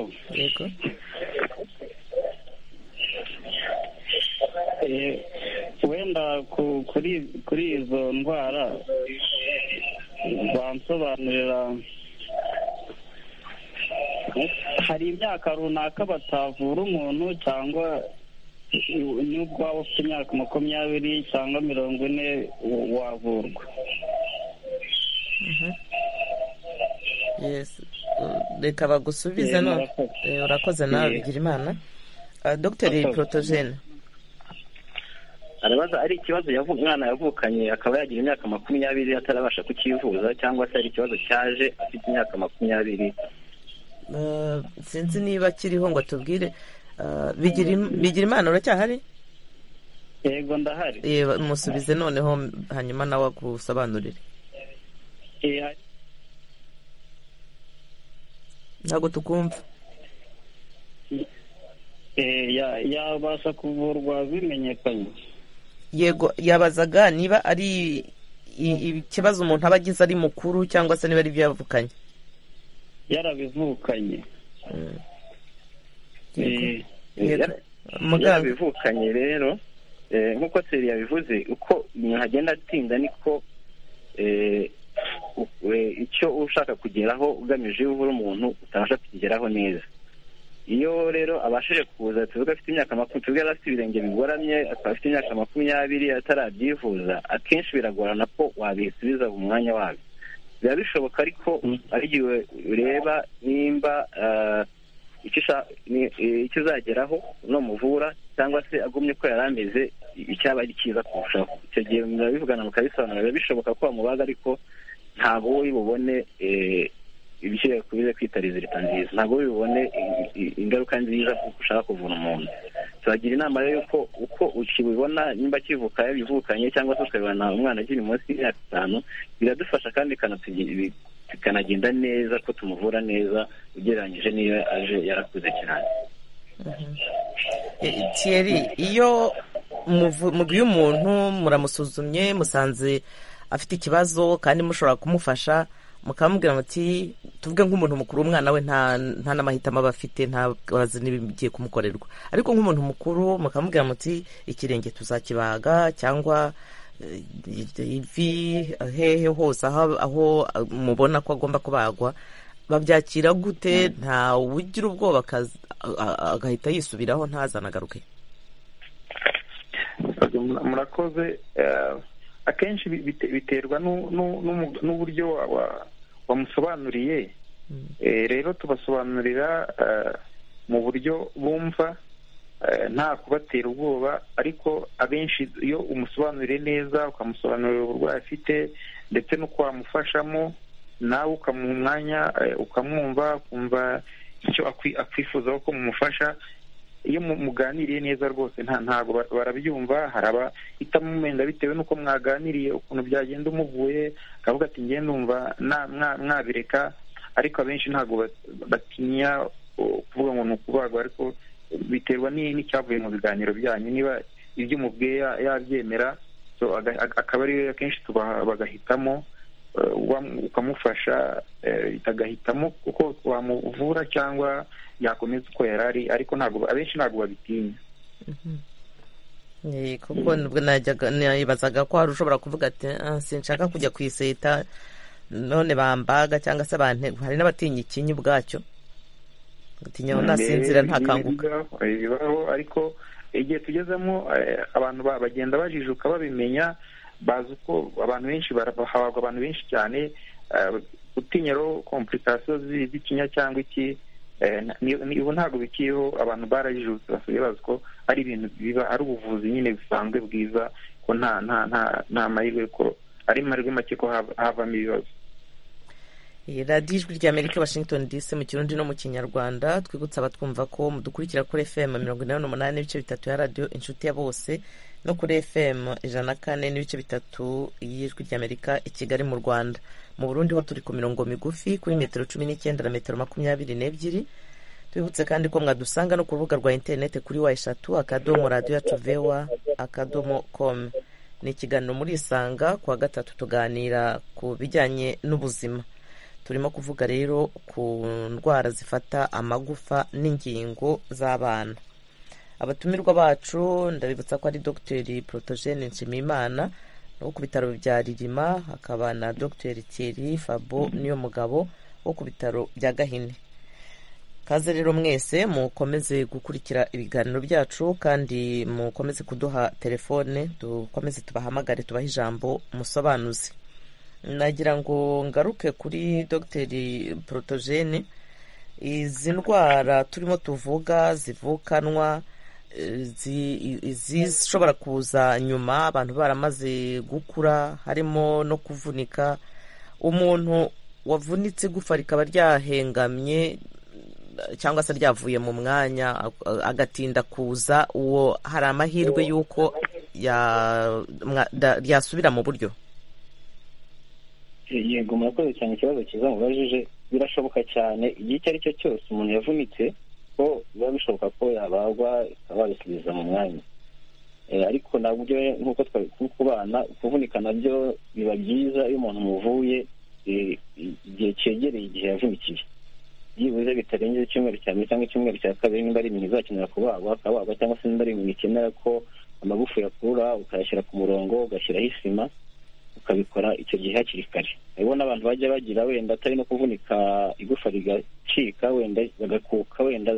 wenda kuri izo ndwara bansobanurira hari imyaka runaka batavura umuntu cyangwa nubwo waba ufite imyaka makumyabiri cyangwa mirongo ine wavurwa reka bagusubize none urakoze nawe bigira imana dogiteri porotogene arabaza ari ikibazo umwana yavukanye akaba yagira imyaka makumyabiri atarabasha kukivuza cyangwa se ari ikibazo cyaje afite imyaka makumyabiri sinzi niba kiriho ngo tubwire bigira imana uracyahari yego ndahari musubize noneho hanyuma nawe agusobanurire ntabwo tukumva yabasha kuvurwa bimenyekanye yego yabazaga niba ari ikibazo umuntu aba agize ari mukuru cyangwa se niba ari ibyo yavukanye yarabivukanye yarabivukanye rero nk'uko seri yabivuze uko umuntu agenda atinda niko icyo ushaka kugeraho ugamije iyo uvura umuntu utabasha kukigeraho neza iyo rero abashije kuza tuvuga afite imyaka makumyabiri yari afite ibirenge bigoramye akaba afite imyaka makumyabiri atarabyivuza akenshi biragorana ko wabisubiza mu mwanya wabyo biba bishoboka ariko ari igihe ureba nimba icyo uzageraho numuvura cyangwa se agumye ko yari ameze icyaba ari cyiza kurushaho icyo gihe murabivugana mukabisobanura biba bishoboka ko bamubaza ariko ntabwo we bubone ibishyiriye kubize kwita rezilita nziza ntabwo we bubone ingaruka nziza kuko ushaka kuvura umuntu tubagira inama rero y'uko uko ukibibona nimba kivuka yabivukanye cyangwa se ukabibona umwana akiri munsi y'imyaka itanu biradufasha kandi bikanagenda neza ko tumuvura neza ugereranyije n'iyo aje yarakuze cyane kiyeri iyo mugiye umuntu muramusuzumye musanze afite ikibazo kandi mushobora kumufasha mukamubwira muti tuvuge nk'umuntu mukuru umwana we nta n'amahitamo aba afite nta bazi n'ibigiye kumukorerwa ariko nk'umuntu mukuru mukamubwira muti ikirenge tuzakibaga cyangwa ivi hehe hose aho mubona ko agomba kubagwa babyakira gute nta ugira ubwoba agahita yisubiraho ntazanagaruke murakoze akenshi biterwa n'uburyo wamusobanuriye rero tubasobanurira mu buryo bumva nta kubatera ubwoba ariko abenshi iyo umusobanuriye neza ukamusobanurira uburwayi afite ndetse no wamufashamo nawe ukamuha umwanya ukamwumva ukumva icyo akwifuzaho ko mumufasha iyo muganiriye neza rwose ntabwo barabyumva hari abahitamo umwenda bitewe n'uko mwaganiriye ukuntu byagenda umuvuye akavuga ati ngiye numva mwabireka ariko abenshi ntabwo batinya kuvuga ngo ni ukubagwa ariko biterwa n'icyavuye mu biganiro byanyu niba ibyo umubwiye yabyemera akaba ariyo akenshi bagahitamo ukamufasha agahitamo kuko wamuvura cyangwa yakomeza uko yari ari ariko ntabwo abenshi ntabwo babitinya kuko nibazaga ko hari ushobora kuvuga ati sinshaka kujya ku iseta none bambaga cyangwa se abantu hari n'abatinya ikinyi ubwacyo gutinya ngo nasinzira ntakanguka bibaho ariko igihe tugezemo abantu bagenda bajijuka babimenya bazi uko abantu benshi bahabwa abantu benshi cyane gutinya rero komplikasiyo z'ikinya cyangwa iki ubu ntabwo bikiriho abantu barajijutse basigaye bazi ko ari ibintu biba ari ubuvuzi nyine busanzwe bwiza ko nta nta nta mahirwe ko ari mahirwe make ko havamo ibibazo radiyo ijwi rya amerika washington dc mu kirundi no mu kinyarwanda twibutsa abatwumva ko mudukurikira kuri fm mirongo inani n'umunani n'ibice bitatu ya radiyo inshuti ya bose no kuri fm ijana na kane n'ibice bitatu y'ijwi rya amerika i kigali mu rwanda mu burundi ho turi ku mirongo migufi kuri metero cumi n'icyenda na metero makumyabiri n'ebyiri twibutse kandi ko mwadusanga no ku rubuga rwa interinete kuri wa eshatu akadomo radiyo yacu vewa akadomo komu ni ikiganiro muri isanga kuwa gatatu tuganira ku bijyanye n'ubuzima turimo kuvuga rero ku ndwara zifata amagufa n'ingingo z'abana abatumirwa bacu ndabibutsa ko ari dogiteri porotogene nshimiyimana wo ku bitaro bya ririma hakaba na dogiteri thierry fabo niyo mugabo wo ku bitaro bya gahini kaze rero mwese mukomeze gukurikira ibiganiro byacu kandi mukomeze kuduha telefone dukomeze tubahamagare tubahe ijambo musobanuzi nagira ngo ngaruke kuri dogiteri porotogene izi ndwara turimo tuvuga zivukanwa izishobora kuza nyuma abantu baramaze gukura harimo no kuvunika umuntu wavunitse igufa rikaba ryahengamye cyangwa se ryavuye mu mwanya agatinda kuza uwo hari amahirwe y'uko yasubira mu buryo yego murakoze cyane ikibazo cyiza mubajije birashoboka cyane igihe icyo ari cyo cyose umuntu yavunitse ko biba bishoboka ko yabagwa ikaba babisubiza mu mwanya ariko nabyo nk'uko twari kubana kuvunika nabyo biba byiza iyo umuntu umuvuye igihe cyegereye igihe yavunikiye byibuze bitarengeje icyumweru cya mbere cyangwa icyumweru cya kabiri nimba ari ibintu bizakenera kubagwa akabagwa cyangwa se nimba ari ibintu bikenera ko amagufa yakura ukayashyira ku murongo ugashyiraho isima ukabikora icyo gihe hakiri kare hariho n'abantu bajya bagira wenda atari no kuvunika igufa rigacika wenda bagakuka wenda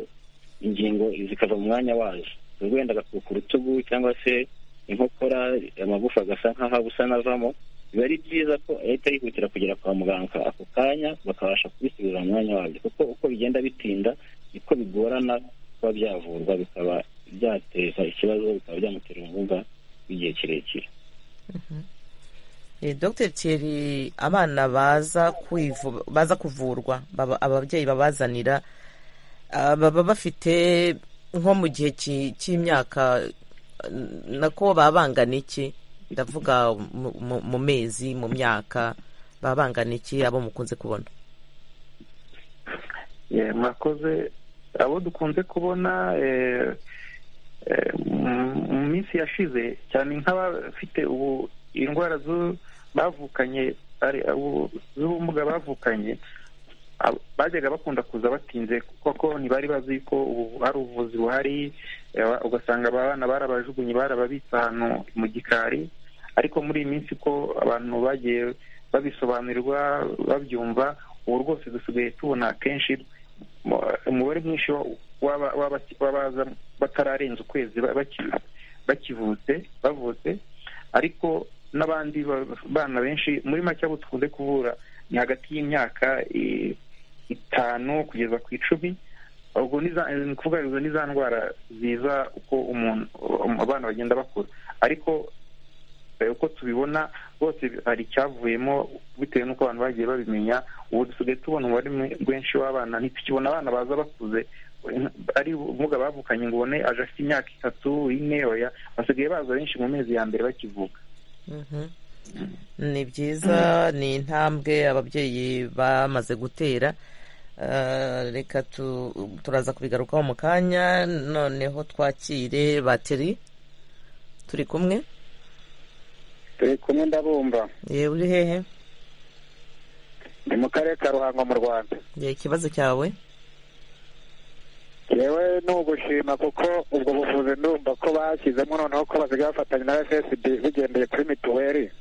ingingo zikava mu mwanya wazo wenda agakuka urutugu cyangwa se inkokora amagufa agasa nk'aho abusa n'avamo biba ari byiza ko ahita yihutira kugera kwa muganga ako kanya bakabasha kubisubiza mu mwanya wabyo kuko uko bigenda bitinda niko bigorana kuba byavurwa bikaba byateza ikibazo bikaba byamutera ubumuga bw'igihe kirekire dr Thierry abana baza kuvurwa ababyeyi babazanira baba bafite nko mu gihe cy'imyaka nako baba bangana iki ndavuga mu mezi mu myaka baba bangana iki abo mukunze kubona murakoze abo dukunze kubona mu minsi yashize cyane nk'abafite ubu indwara bavukanye z'ubumuga bavukanye bajyaga bakunda kuza batinze kuko ntibari bazi ko hari ubuvuzi buhari ugasanga abana barabajugunye barababitse ahantu mu gikari ariko muri iyi minsi ko abantu bagiye babisobanurirwa babyumva ubu rwose dusigaye tubona akenshi umubare mwinshi w'abaza batararenza ukwezi bakivutse bavutse ariko n'abandi bana benshi muri make abo dukunze kuvura ni hagati y'imyaka itanu kugeza ku icumi ubwo ni ukuvuga ngo ni za ndwara ziza uko umuntu abana bagenda bakura ariko uko tubibona rwose hari icyavuyemo bitewe n'uko abantu bagiye babimenya ubu dusigaye tubona umubare mwinshi w'abana ntitukibona abana baza bakuze ari ubumuga bavukanye ngo ubone aje afite imyaka itatu ine oya basigaye baza benshi mu mezi ya mbere bakivuka ni byiza ni intambwe ababyeyi bamaze gutera reka turaza kubigarukaho mu kanya noneho twakire bateri turi kumwe turi kumwe ndabumva yewe uri hehe ni mu karere ka ruhango mu rwanda ikibazo cyawe yewe ni ugushima kuko ubwo buvuzi ndumva ko bashyizemo noneho ko basigaye bafatanya na fsb bigendeye kuri mituweli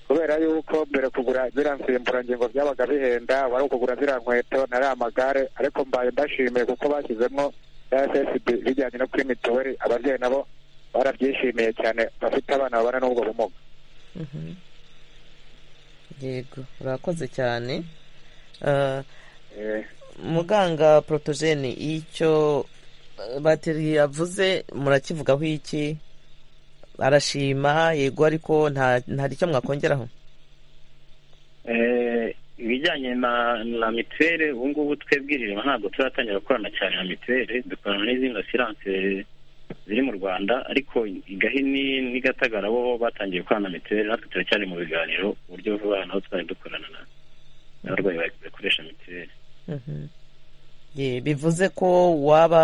kubera yuko mbere kugura ziriya nsimburangingo byabaga bihenda wari ukugura ziriya nkweto na ariya magare ariko mbaye mbashimiye kuko bashyizemo RSSB bijyanye no kuri mituweli ababyeyi nabo barabyishimiye cyane bafite abana babana n'ubwo bumuga yego urakoze cyane muganga porotogene icyo bateri yavuze murakivugaho iki arashima yego ariko nta icyo mwakongeraho ibijyanye na mituweli ubu ngubu twebwirirwa ntabwo turatangira gukorana cyane na mituweli dukorana n'izindi asiranse ziri mu rwanda ariko igahini n'i gatagara bo batangiye gukorana na mituweli natwe turacyari mu biganiro uburyo vuba nabo twari dukorana n'abarwayi bakoresha mituweli bivuze ko waba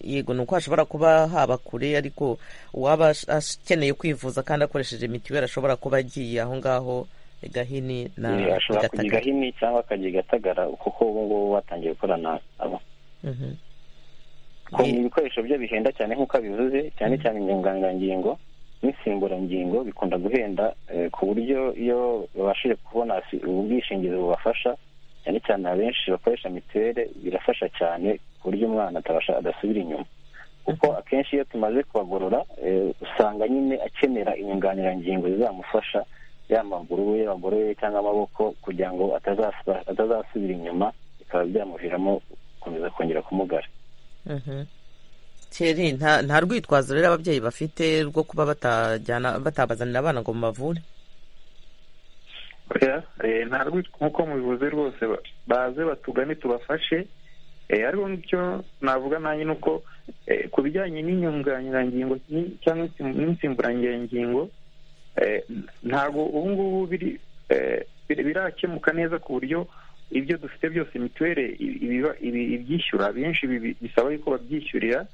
yego ni uko hashobora kuba haba kure ariko uwaba akeneye kwivuza kandi akoresheje mituweli ashobora kuba agiye aho ngaho gahini na ashobora kujya gahini cyangwa akajya igatagara kuko ubu ngubu batangiye gukorana abo ibikoresho bye bihenda cyane nk'uko abivuze cyane cyane inyunganangingo n'insimburangingo bikunda guhenda ku buryo iyo babashije kubona ubwishingizi bubafasha cyane cyane abenshi bakoresha mituweli birafasha cyane ku buryo umwana atabasha adasubira inyuma kuko akenshi iyo tumaze kubagorora usanga nyine akenera inyunganirangingo zizamufasha yaba amaguru ye bagoroye cyangwa amaboko kugira ngo atazasubira inyuma bikaba byamuviramo gukomeza kongera kumugara nta rwitwazo rero ababyeyi bafite rwo kuba batabazanira abana ngo mubavure nta rwitwa nk'uko mubivuze rwose baze batugane tubafashe ariko icyo navuga nanjye ni uko ku bijyanye n'inyunganirangingo cyangwa n'insimburangingo ntabwo ubu ngubu birakemuka neza ku buryo ibyo dufite byose mituweli ibyishyura benshi bisaba yuko babyishyurira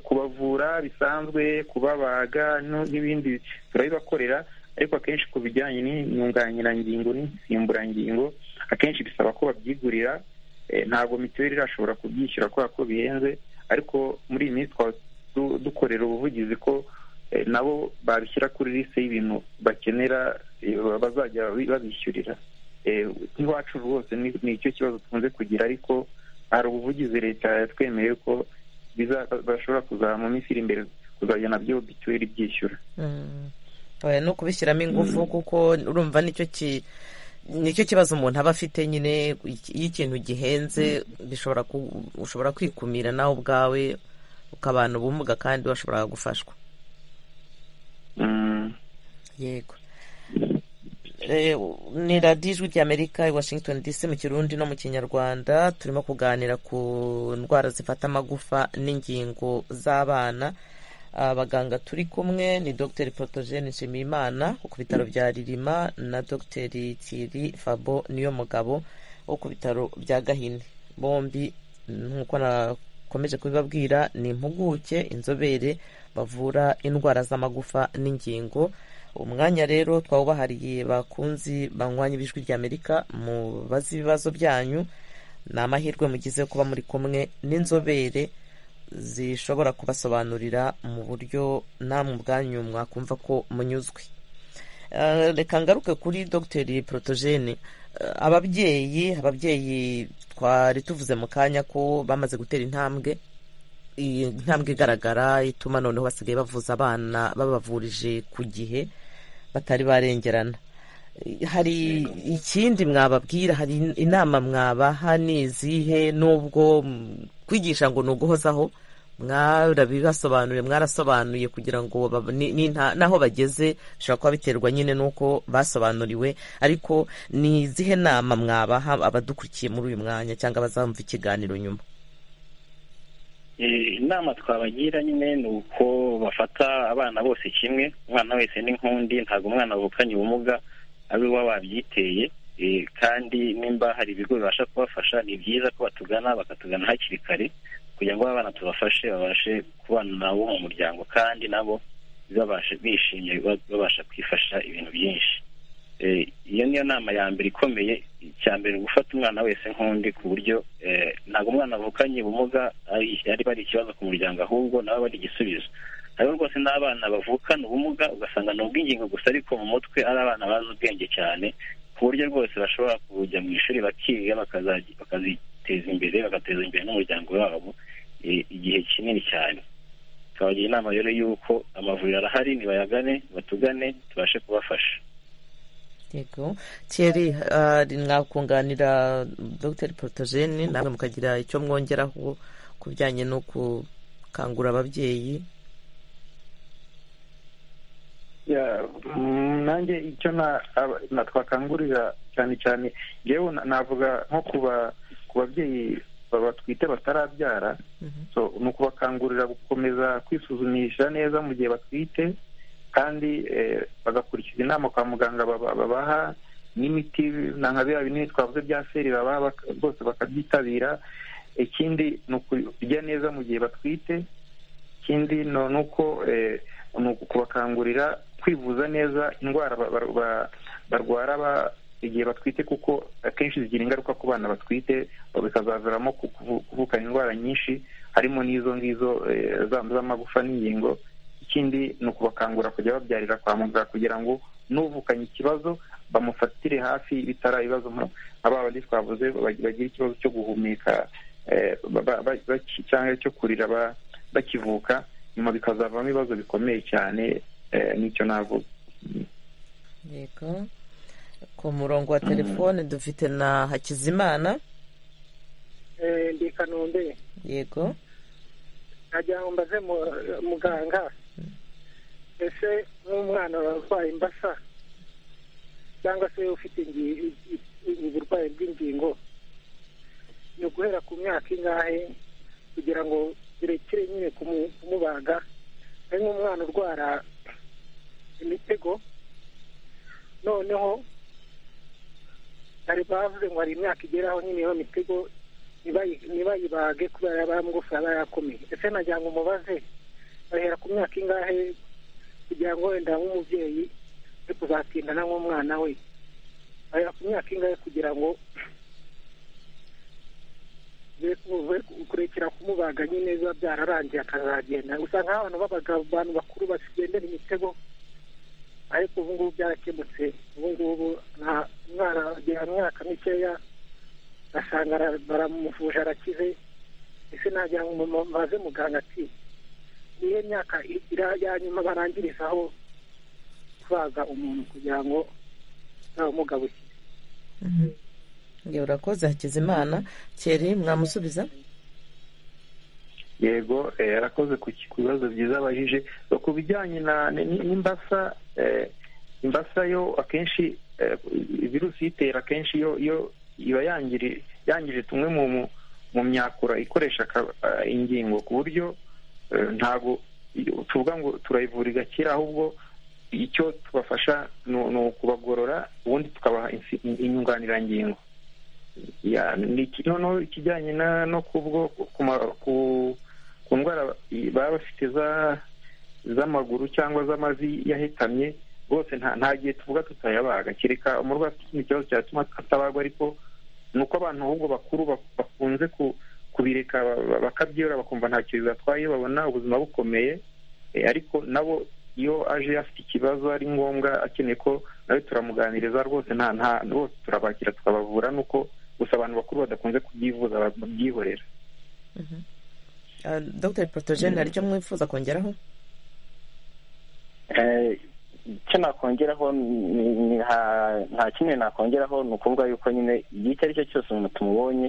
kubavura bisanzwe kubabaga n'ibindi turabibakorera ariko akenshi ku bijyanye n'inyunganirangingo n'insimburangingo akenshi bisaba ko babyigurira ntabwo mituweli irashobora kubyishyura kubera ko bihenze ariko muri iyi minsi twaba dukorera ubuvugizi ko nabo babishyira kuri lise y'ibintu bakenera bazajya babishyurira nk'iwacu rwose ni icyo kibazo tukunze kugira ariko hari ubuvugizi leta yatwemeye ko bashobora kuzamu minsi iri imbere kuzajya nabyo mituweli ibyishyura no kubishyiramo ingufu kuko urumva nicyo nicyo kibazo umuntu aba afite nyine iyo ikintu gihenze bishobora ushobora kwikumira nawe ubwawe ukabana ubumuga kandi washobora gufashwa yego ni radiyo ijwi ry'amerika i washington dc mu kirundi no mu kinyarwanda turimo kuganira ku ndwara zifata amagufa n'ingingo z'abana abaganga turi kumwe ni dogiteri porotogene nshimiyimana wo ku bitaro bya ririma na dogiteri tiri fabo niyo mugabo wo ku bitaro bya gahini bombi nk'uko nakomeje kubibabwira ni impuguke inzobere bavura indwara z'amagufa n'ingingo umwanya rero twawubahariye bakunzi banywanya ibijwi ry'amerika mubaze ibibazo byanyu ni amahirwe mugize kuba muri kumwe n'inzobere zishobora kubasobanurira mu buryo namwe ubwanyu mwakumva ko munyuzwe reka ngaruke kuri dogiteri porotogene ababyeyi ababyeyi twari tuvuze mu kanya ko bamaze gutera intambwe iyi ntambwe igaragara ituma noneho basigaye bavuza abana babavurije ku gihe batari barengerana hari ikindi mwababwira hari inama mwabaha ni izihe n'ubwo kwigisha ngo ni uguhozaho mwarabibasobanuriye mwarasobanuye kugira ngo n'aho bageze bishobora kuba biterwa nyine n'uko basobanuriwe ariko ni izihe nama mwabaha abadukurikiye muri uyu mwanya cyangwa bazamva ikiganiro nyuma inama twabagira nyine ni uko bafata abana bose kimwe umwana wese ni nk'undi ntabwo umwana wavukanye ubumuga abe we wabyiteye kandi nimba hari ibigo bibasha kubafasha ni byiza ko batugana bakatugana hakiri kare kugira ngo abana tubafashe babashe kubana nabo mu muryango kandi nabo bishimye babasha kwifasha ibintu byinshi iyo niyo nama ya mbere ikomeye icya mbere ni gufata umwana wese nk'undi ku buryo ntabwo umwana avukanye ubumuga yari bari ikibazo ku muryango ahubwo nawe bari igisubizo rero rwose n'abana bavukana ubumuga ugasanga ni ubw'ingingo gusa ariko mu mutwe ari abana bazi ubwenge cyane ku buryo rwose bashobora kujya mu ishuri bakiga bakaziteza imbere bagateza imbere n'umuryango wabo igihe kinini cyane tukabagira inama rero y'uko amavuriro arahari nibayagane batugane tubashe kubafasha yego thierry mwakunganira dr porotogene namwe mukagira icyo mwongeraho ku bijyanye no gukangura ababyeyi nanjye icyo twakangurira cyane cyane yewe navuga nko ku babyeyi batwite batarabyara ni ukubakangurira gukomeza kwisuzumisha neza mu gihe batwite kandi bagakurikiza inama kwa muganga babaha n'imiti nka biriya binini twavuze bya seri babaha bose bakabyitabira ikindi ni ukurya neza mu gihe batwite ikindi ni uko ni ukubakangurira kwivuza neza indwara barwara igihe batwite kuko akenshi zigira ingaruka ku bana batwite bikazaviramo kuvukana indwara nyinshi harimo n'izo ngizo z'amagufa n'ingingo ikindi ni ukubakangura kujya babyarira kwa muganga kugira ngo n'uvukanye ikibazo bamufatire hafi bitari ibibazo nka ba bandi twavuze bagira ikibazo cyo guhumeka cyangwa cyo kurira bakivuka nyuma bikazavamo ibibazo bikomeye cyane n'icyo navuga yego ku murongo wa telefone dufite na hakizimana ndi kanombe yego nagira ngo mbaze muganga ese nk'umwana warwaye imbasa cyangwa se ufite uburwayi bw'ingingo ni uguhera ku myaka ingahe kugira ngo birekere nyine kumubaga ari nk'umwana urwara imitego noneho hari bavuze ngo hari imyaka igeraho nyine iyo mitego ntibayibage kubera bamugufi aba yakomeye ese nagira ngo umubaze bahera ku myaka ingahe kugira ngo wenda nk'umubyeyi ari kuzatindana nk'umwana we bahera ku myaka ingahe kugira ngo kurekera kumubaga nyine biba byararangiye akazagenda gusa nk'abantu babaga abantu bakuru bagendera imitego ariko ubu ngubu byarakemutse ubu ngubu nta mwana agera myaka mikeya asanga baramuvuje arakize ese nagira ngo maze muganga ati niyo myaka ya nyuma barangirizaho kubaga umuntu kugira ngo nta bumuga bukize urakoze hakizimana keri mwamusubiza yego yarakoze ku bibazo byiza abajije ku bijyanye n'imbasa imbasa yo akenshi virusi itera akenshi yo iba yangije tumwe mu myakura ikoresha ingingo ku buryo ntabwo tuvuga ngo turayivura igakira ahubwo icyo tubafasha ni ukubagorora ubundi tukabaha inyunganirangingo noneho ikijyanye no ku ndwara baba bafite z'amaguru cyangwa z'amavi yahetamye rwose nta gihe tuvuga tutayabaga kereka umurwayi afite ikindi kibazo cyatuma atabagwa ariko ni uko abantu ahubwo bakuru bakunze kubireka bakabyiyorora bakumva nta kintu batwaye babona ubuzima bukomeye ariko nabo iyo aje afite ikibazo ari ngombwa akeneye ko nawe turamuganiriza rwose nta nta rwose turabakira tukabavura nuko gusa abantu bakuru badakunze kubyivuza babyihorera dr porotogene hari icyo mwifuza kongeraho icyo nakongeraho nta kimwe nakongeraho ni ukuvuga yuko nyine igihe icyo ari cyo cyose umuntu tumubonye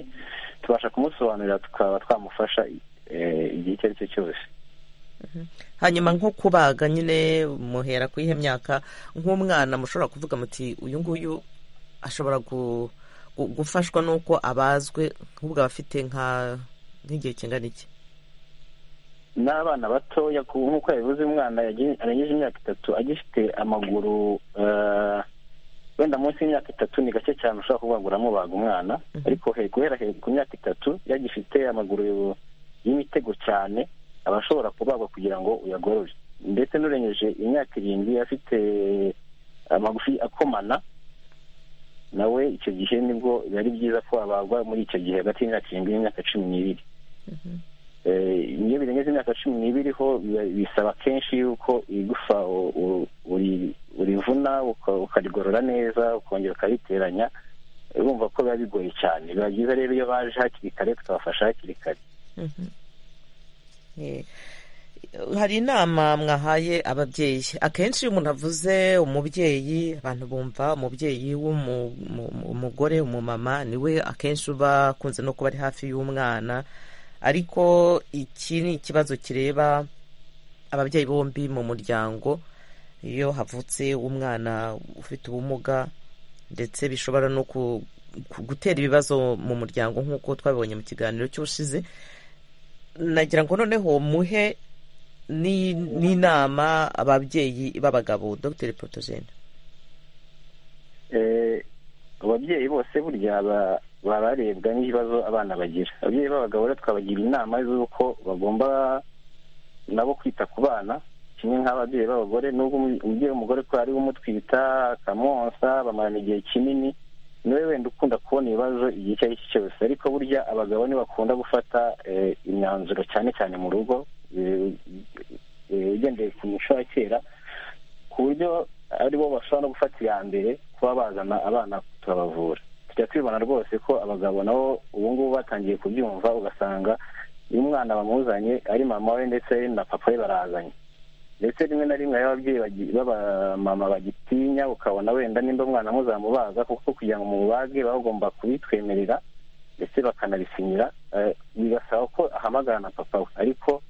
tubasha kumusobanurira tukaba twamufasha igihe icyo ari cyo cyose hanyuma nko kubaga nyine muhera ku iyihe myaka nk'umwana mushobora kuvuga muti uyu nguyu ashobora gufashwa n'uko abazwe nk'ubwo abafite nk'igihe kingana iki n'abana batoya nk'uko yabivuze umwana yarengeje imyaka itatu agifite amaguru wenda munsi y'imyaka itatu ni gake cyane ushobora kubagura amubaga umwana ariko guhera ku myaka itatu yagifite amaguru y'imitego cyane aba ashobora kubagwa kugira ngo uyagorore ndetse n'urengeje imyaka irindwi afite amagufi akomana nawe icyo gihe nibwo biba ari byiza ko abagwa muri icyo gihe hagati y'imyaka irindwi n'imyaka cumi n'ibiri iyo birengeje imyaka cumi n'ibiriho bisaba kenshi yuko igufa urivuna ukarigorora neza ukongera ukariteranya urumva ko biba bigoye cyane biba byiza rero iyo baje hakiri kare tukabafasha hakiri kare hari inama mwahaye ababyeyi akenshi iyo umuntu avuze umubyeyi abantu bumva umubyeyi w'umugore umumama niwe akenshi uba akunze no kuba ari hafi y'umwana ariko iki ni ikibazo kireba ababyeyi bombi mu muryango iyo havutse umwana ufite ubumuga ndetse bishobora no gutera ibibazo mu muryango nk'uko twabibonye mu kiganiro cy'ubushize nagira ngo noneho muhe n'inama ababyeyi b'abagabo dr potogene ababyeyi bose burya baba barebwa n'ibibazo abana bagira ababyeyi b'abagabo rero twabagira inama z'uko bagomba nabo kwita ku bana kimwe nk'ababyeyi b'abagore nubwo umubyeyi w'umugore ko ari we umutwita akamwonsa bamarana igihe kinini niwe wenda ukunda kubona ibibazo igihe icyo ari cyo cyose ariko burya abagabo ntibakunda gufata imyanzuro cyane cyane mu rugo ugendeye ku muco wa kera ku buryo ari bo bashobora no gufata iya mbere kuba bazana abana turabavura tujya tubibona rwose ko abagabo nabo ubu ngubu batangiye kubyumva ugasanga iyo umwana bamuzanye ari mama we ndetse na papa we barazanye ndetse rimwe na rimwe ababyeyi b'abamama bagitinya ukabona wenda nimba umwana muzamubaza kuko kugira ngo mubage baba bagomba kubitwemerera ndetse bakanabisinyira bigasaba ko ahamagara na papa we ariko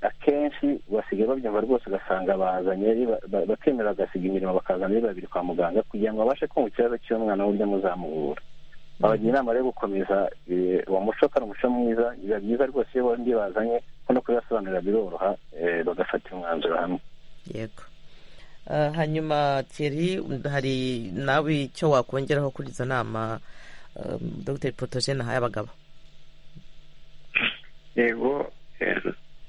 akenshi basigaye babyumva rwose ugasanga bazanye bakemera bagasiga imirimo bakazana ari babiri kwa muganga kugira ngo babashe kumva ikibazo cy'umwana w'uburyo muzamuvura babagira inama yo gukomeza uwo muco kandi umuco mwiza biba byiza rwose iyo bombi bazanye ko no kubibasobanurira biroroha bagafata umwanzuro hamwe yego hanyuma Thierry hari nawe icyo wakongeraho kuri izo nama dr potogene ahaye abagabo yego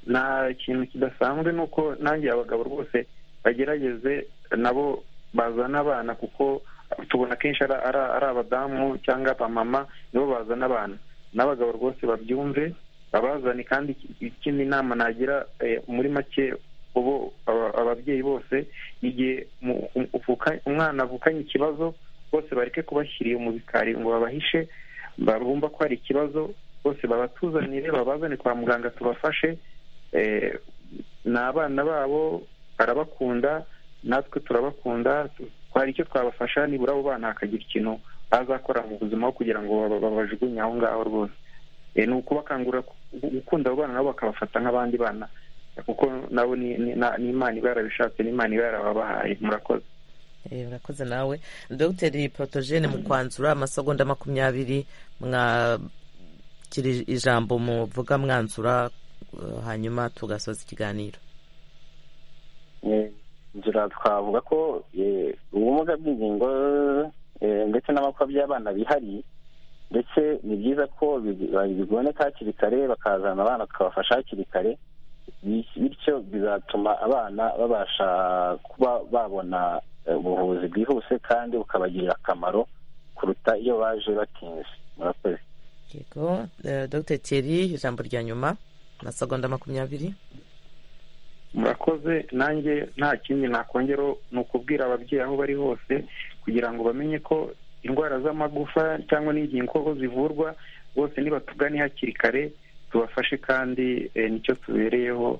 nta kintu kidasanzwe ni uko nanjye abagabo rwose bagerageze nabo bazana abana kuko tubona kenshi ari abadamu cyangwa abamama nibo bazana abana n'abagabo rwose babyumve babazane kandi ikindi nama nagira muri make ubu ababyeyi bose igihe umwana avukanye ikibazo bose bareke kubashyiriye mu bikari ngo babahishe bumva ko hari ikibazo bose babatuzanire babazane kwa muganga tubafashe ni abana babo barabakunda natwe turabakunda hari icyo twabafasha nibura abo bana hakagira ikintu bazakora mu buzima kugira ngo babajugunye aho ngaho rwose ni ukubakangurira gukunda abo bana nabo bakabafata nk'abandi bana kuko nabo n'imana iba yarabishatse n'imana iba yarababahaye murakoze murakoze nawe dogiteri porotogene mu kwanzura amasegonda makumyabiri mwakira ijambo muvuga mwanzura hanyuma tugasoza ikiganiro nzira twavuga ko ubumuga bw'ingingo ndetse n'amakwa by'abana bihari ndetse ni byiza ko biboneka hakiri kare bakazana abana tukabafasha hakiri kare bityo bizatuma abana babasha kuba babona ubuvuzi bwihuse kandi bukabagirira akamaro kuruta iyo baje batinze murakoze yego dr Thierry ijambo rya nyuma amasegonda makumyabiri murakoze nanjye nta kindi nakongera ni ukubwira ababyeyi aho bari hose kugira ngo bamenye ko indwara z'amagufa cyangwa n'ingingo ko zivurwa bose nibatugane hakiri kare tubafashe kandi nicyo tubereyeho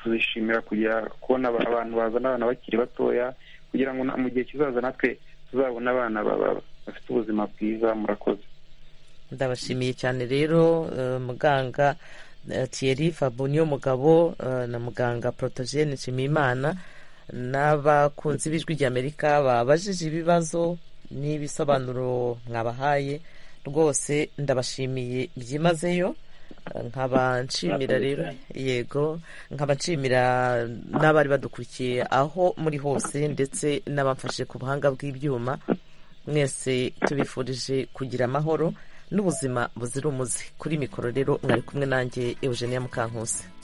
tuzishimira kugira kubona abantu bazana abana bakiri batoya kugira ngo mu gihe kizaza natwe tuzabona abana bafite ubuzima bwiza murakoze ndabashimiye cyane rero muganga Thierry Fabunyo mugabo na muganga Protogene Nshimiyimana n'abakunzi b'ijwi ry'Amerika babajije ibibazo n'ibisobanuro mwabahaye rwose ndabashimiye byimazeyo nkaba nshimira rero yego nkaba nshimira n'abari badukurikiye aho muri hose ndetse n'abamfashe ku buhanga bw'ibyuma mwese tubifurije kugira amahoro n'ubuzima buzira umuze kuri mikoro rero mwari kumwe nanjye eugenia mukankusi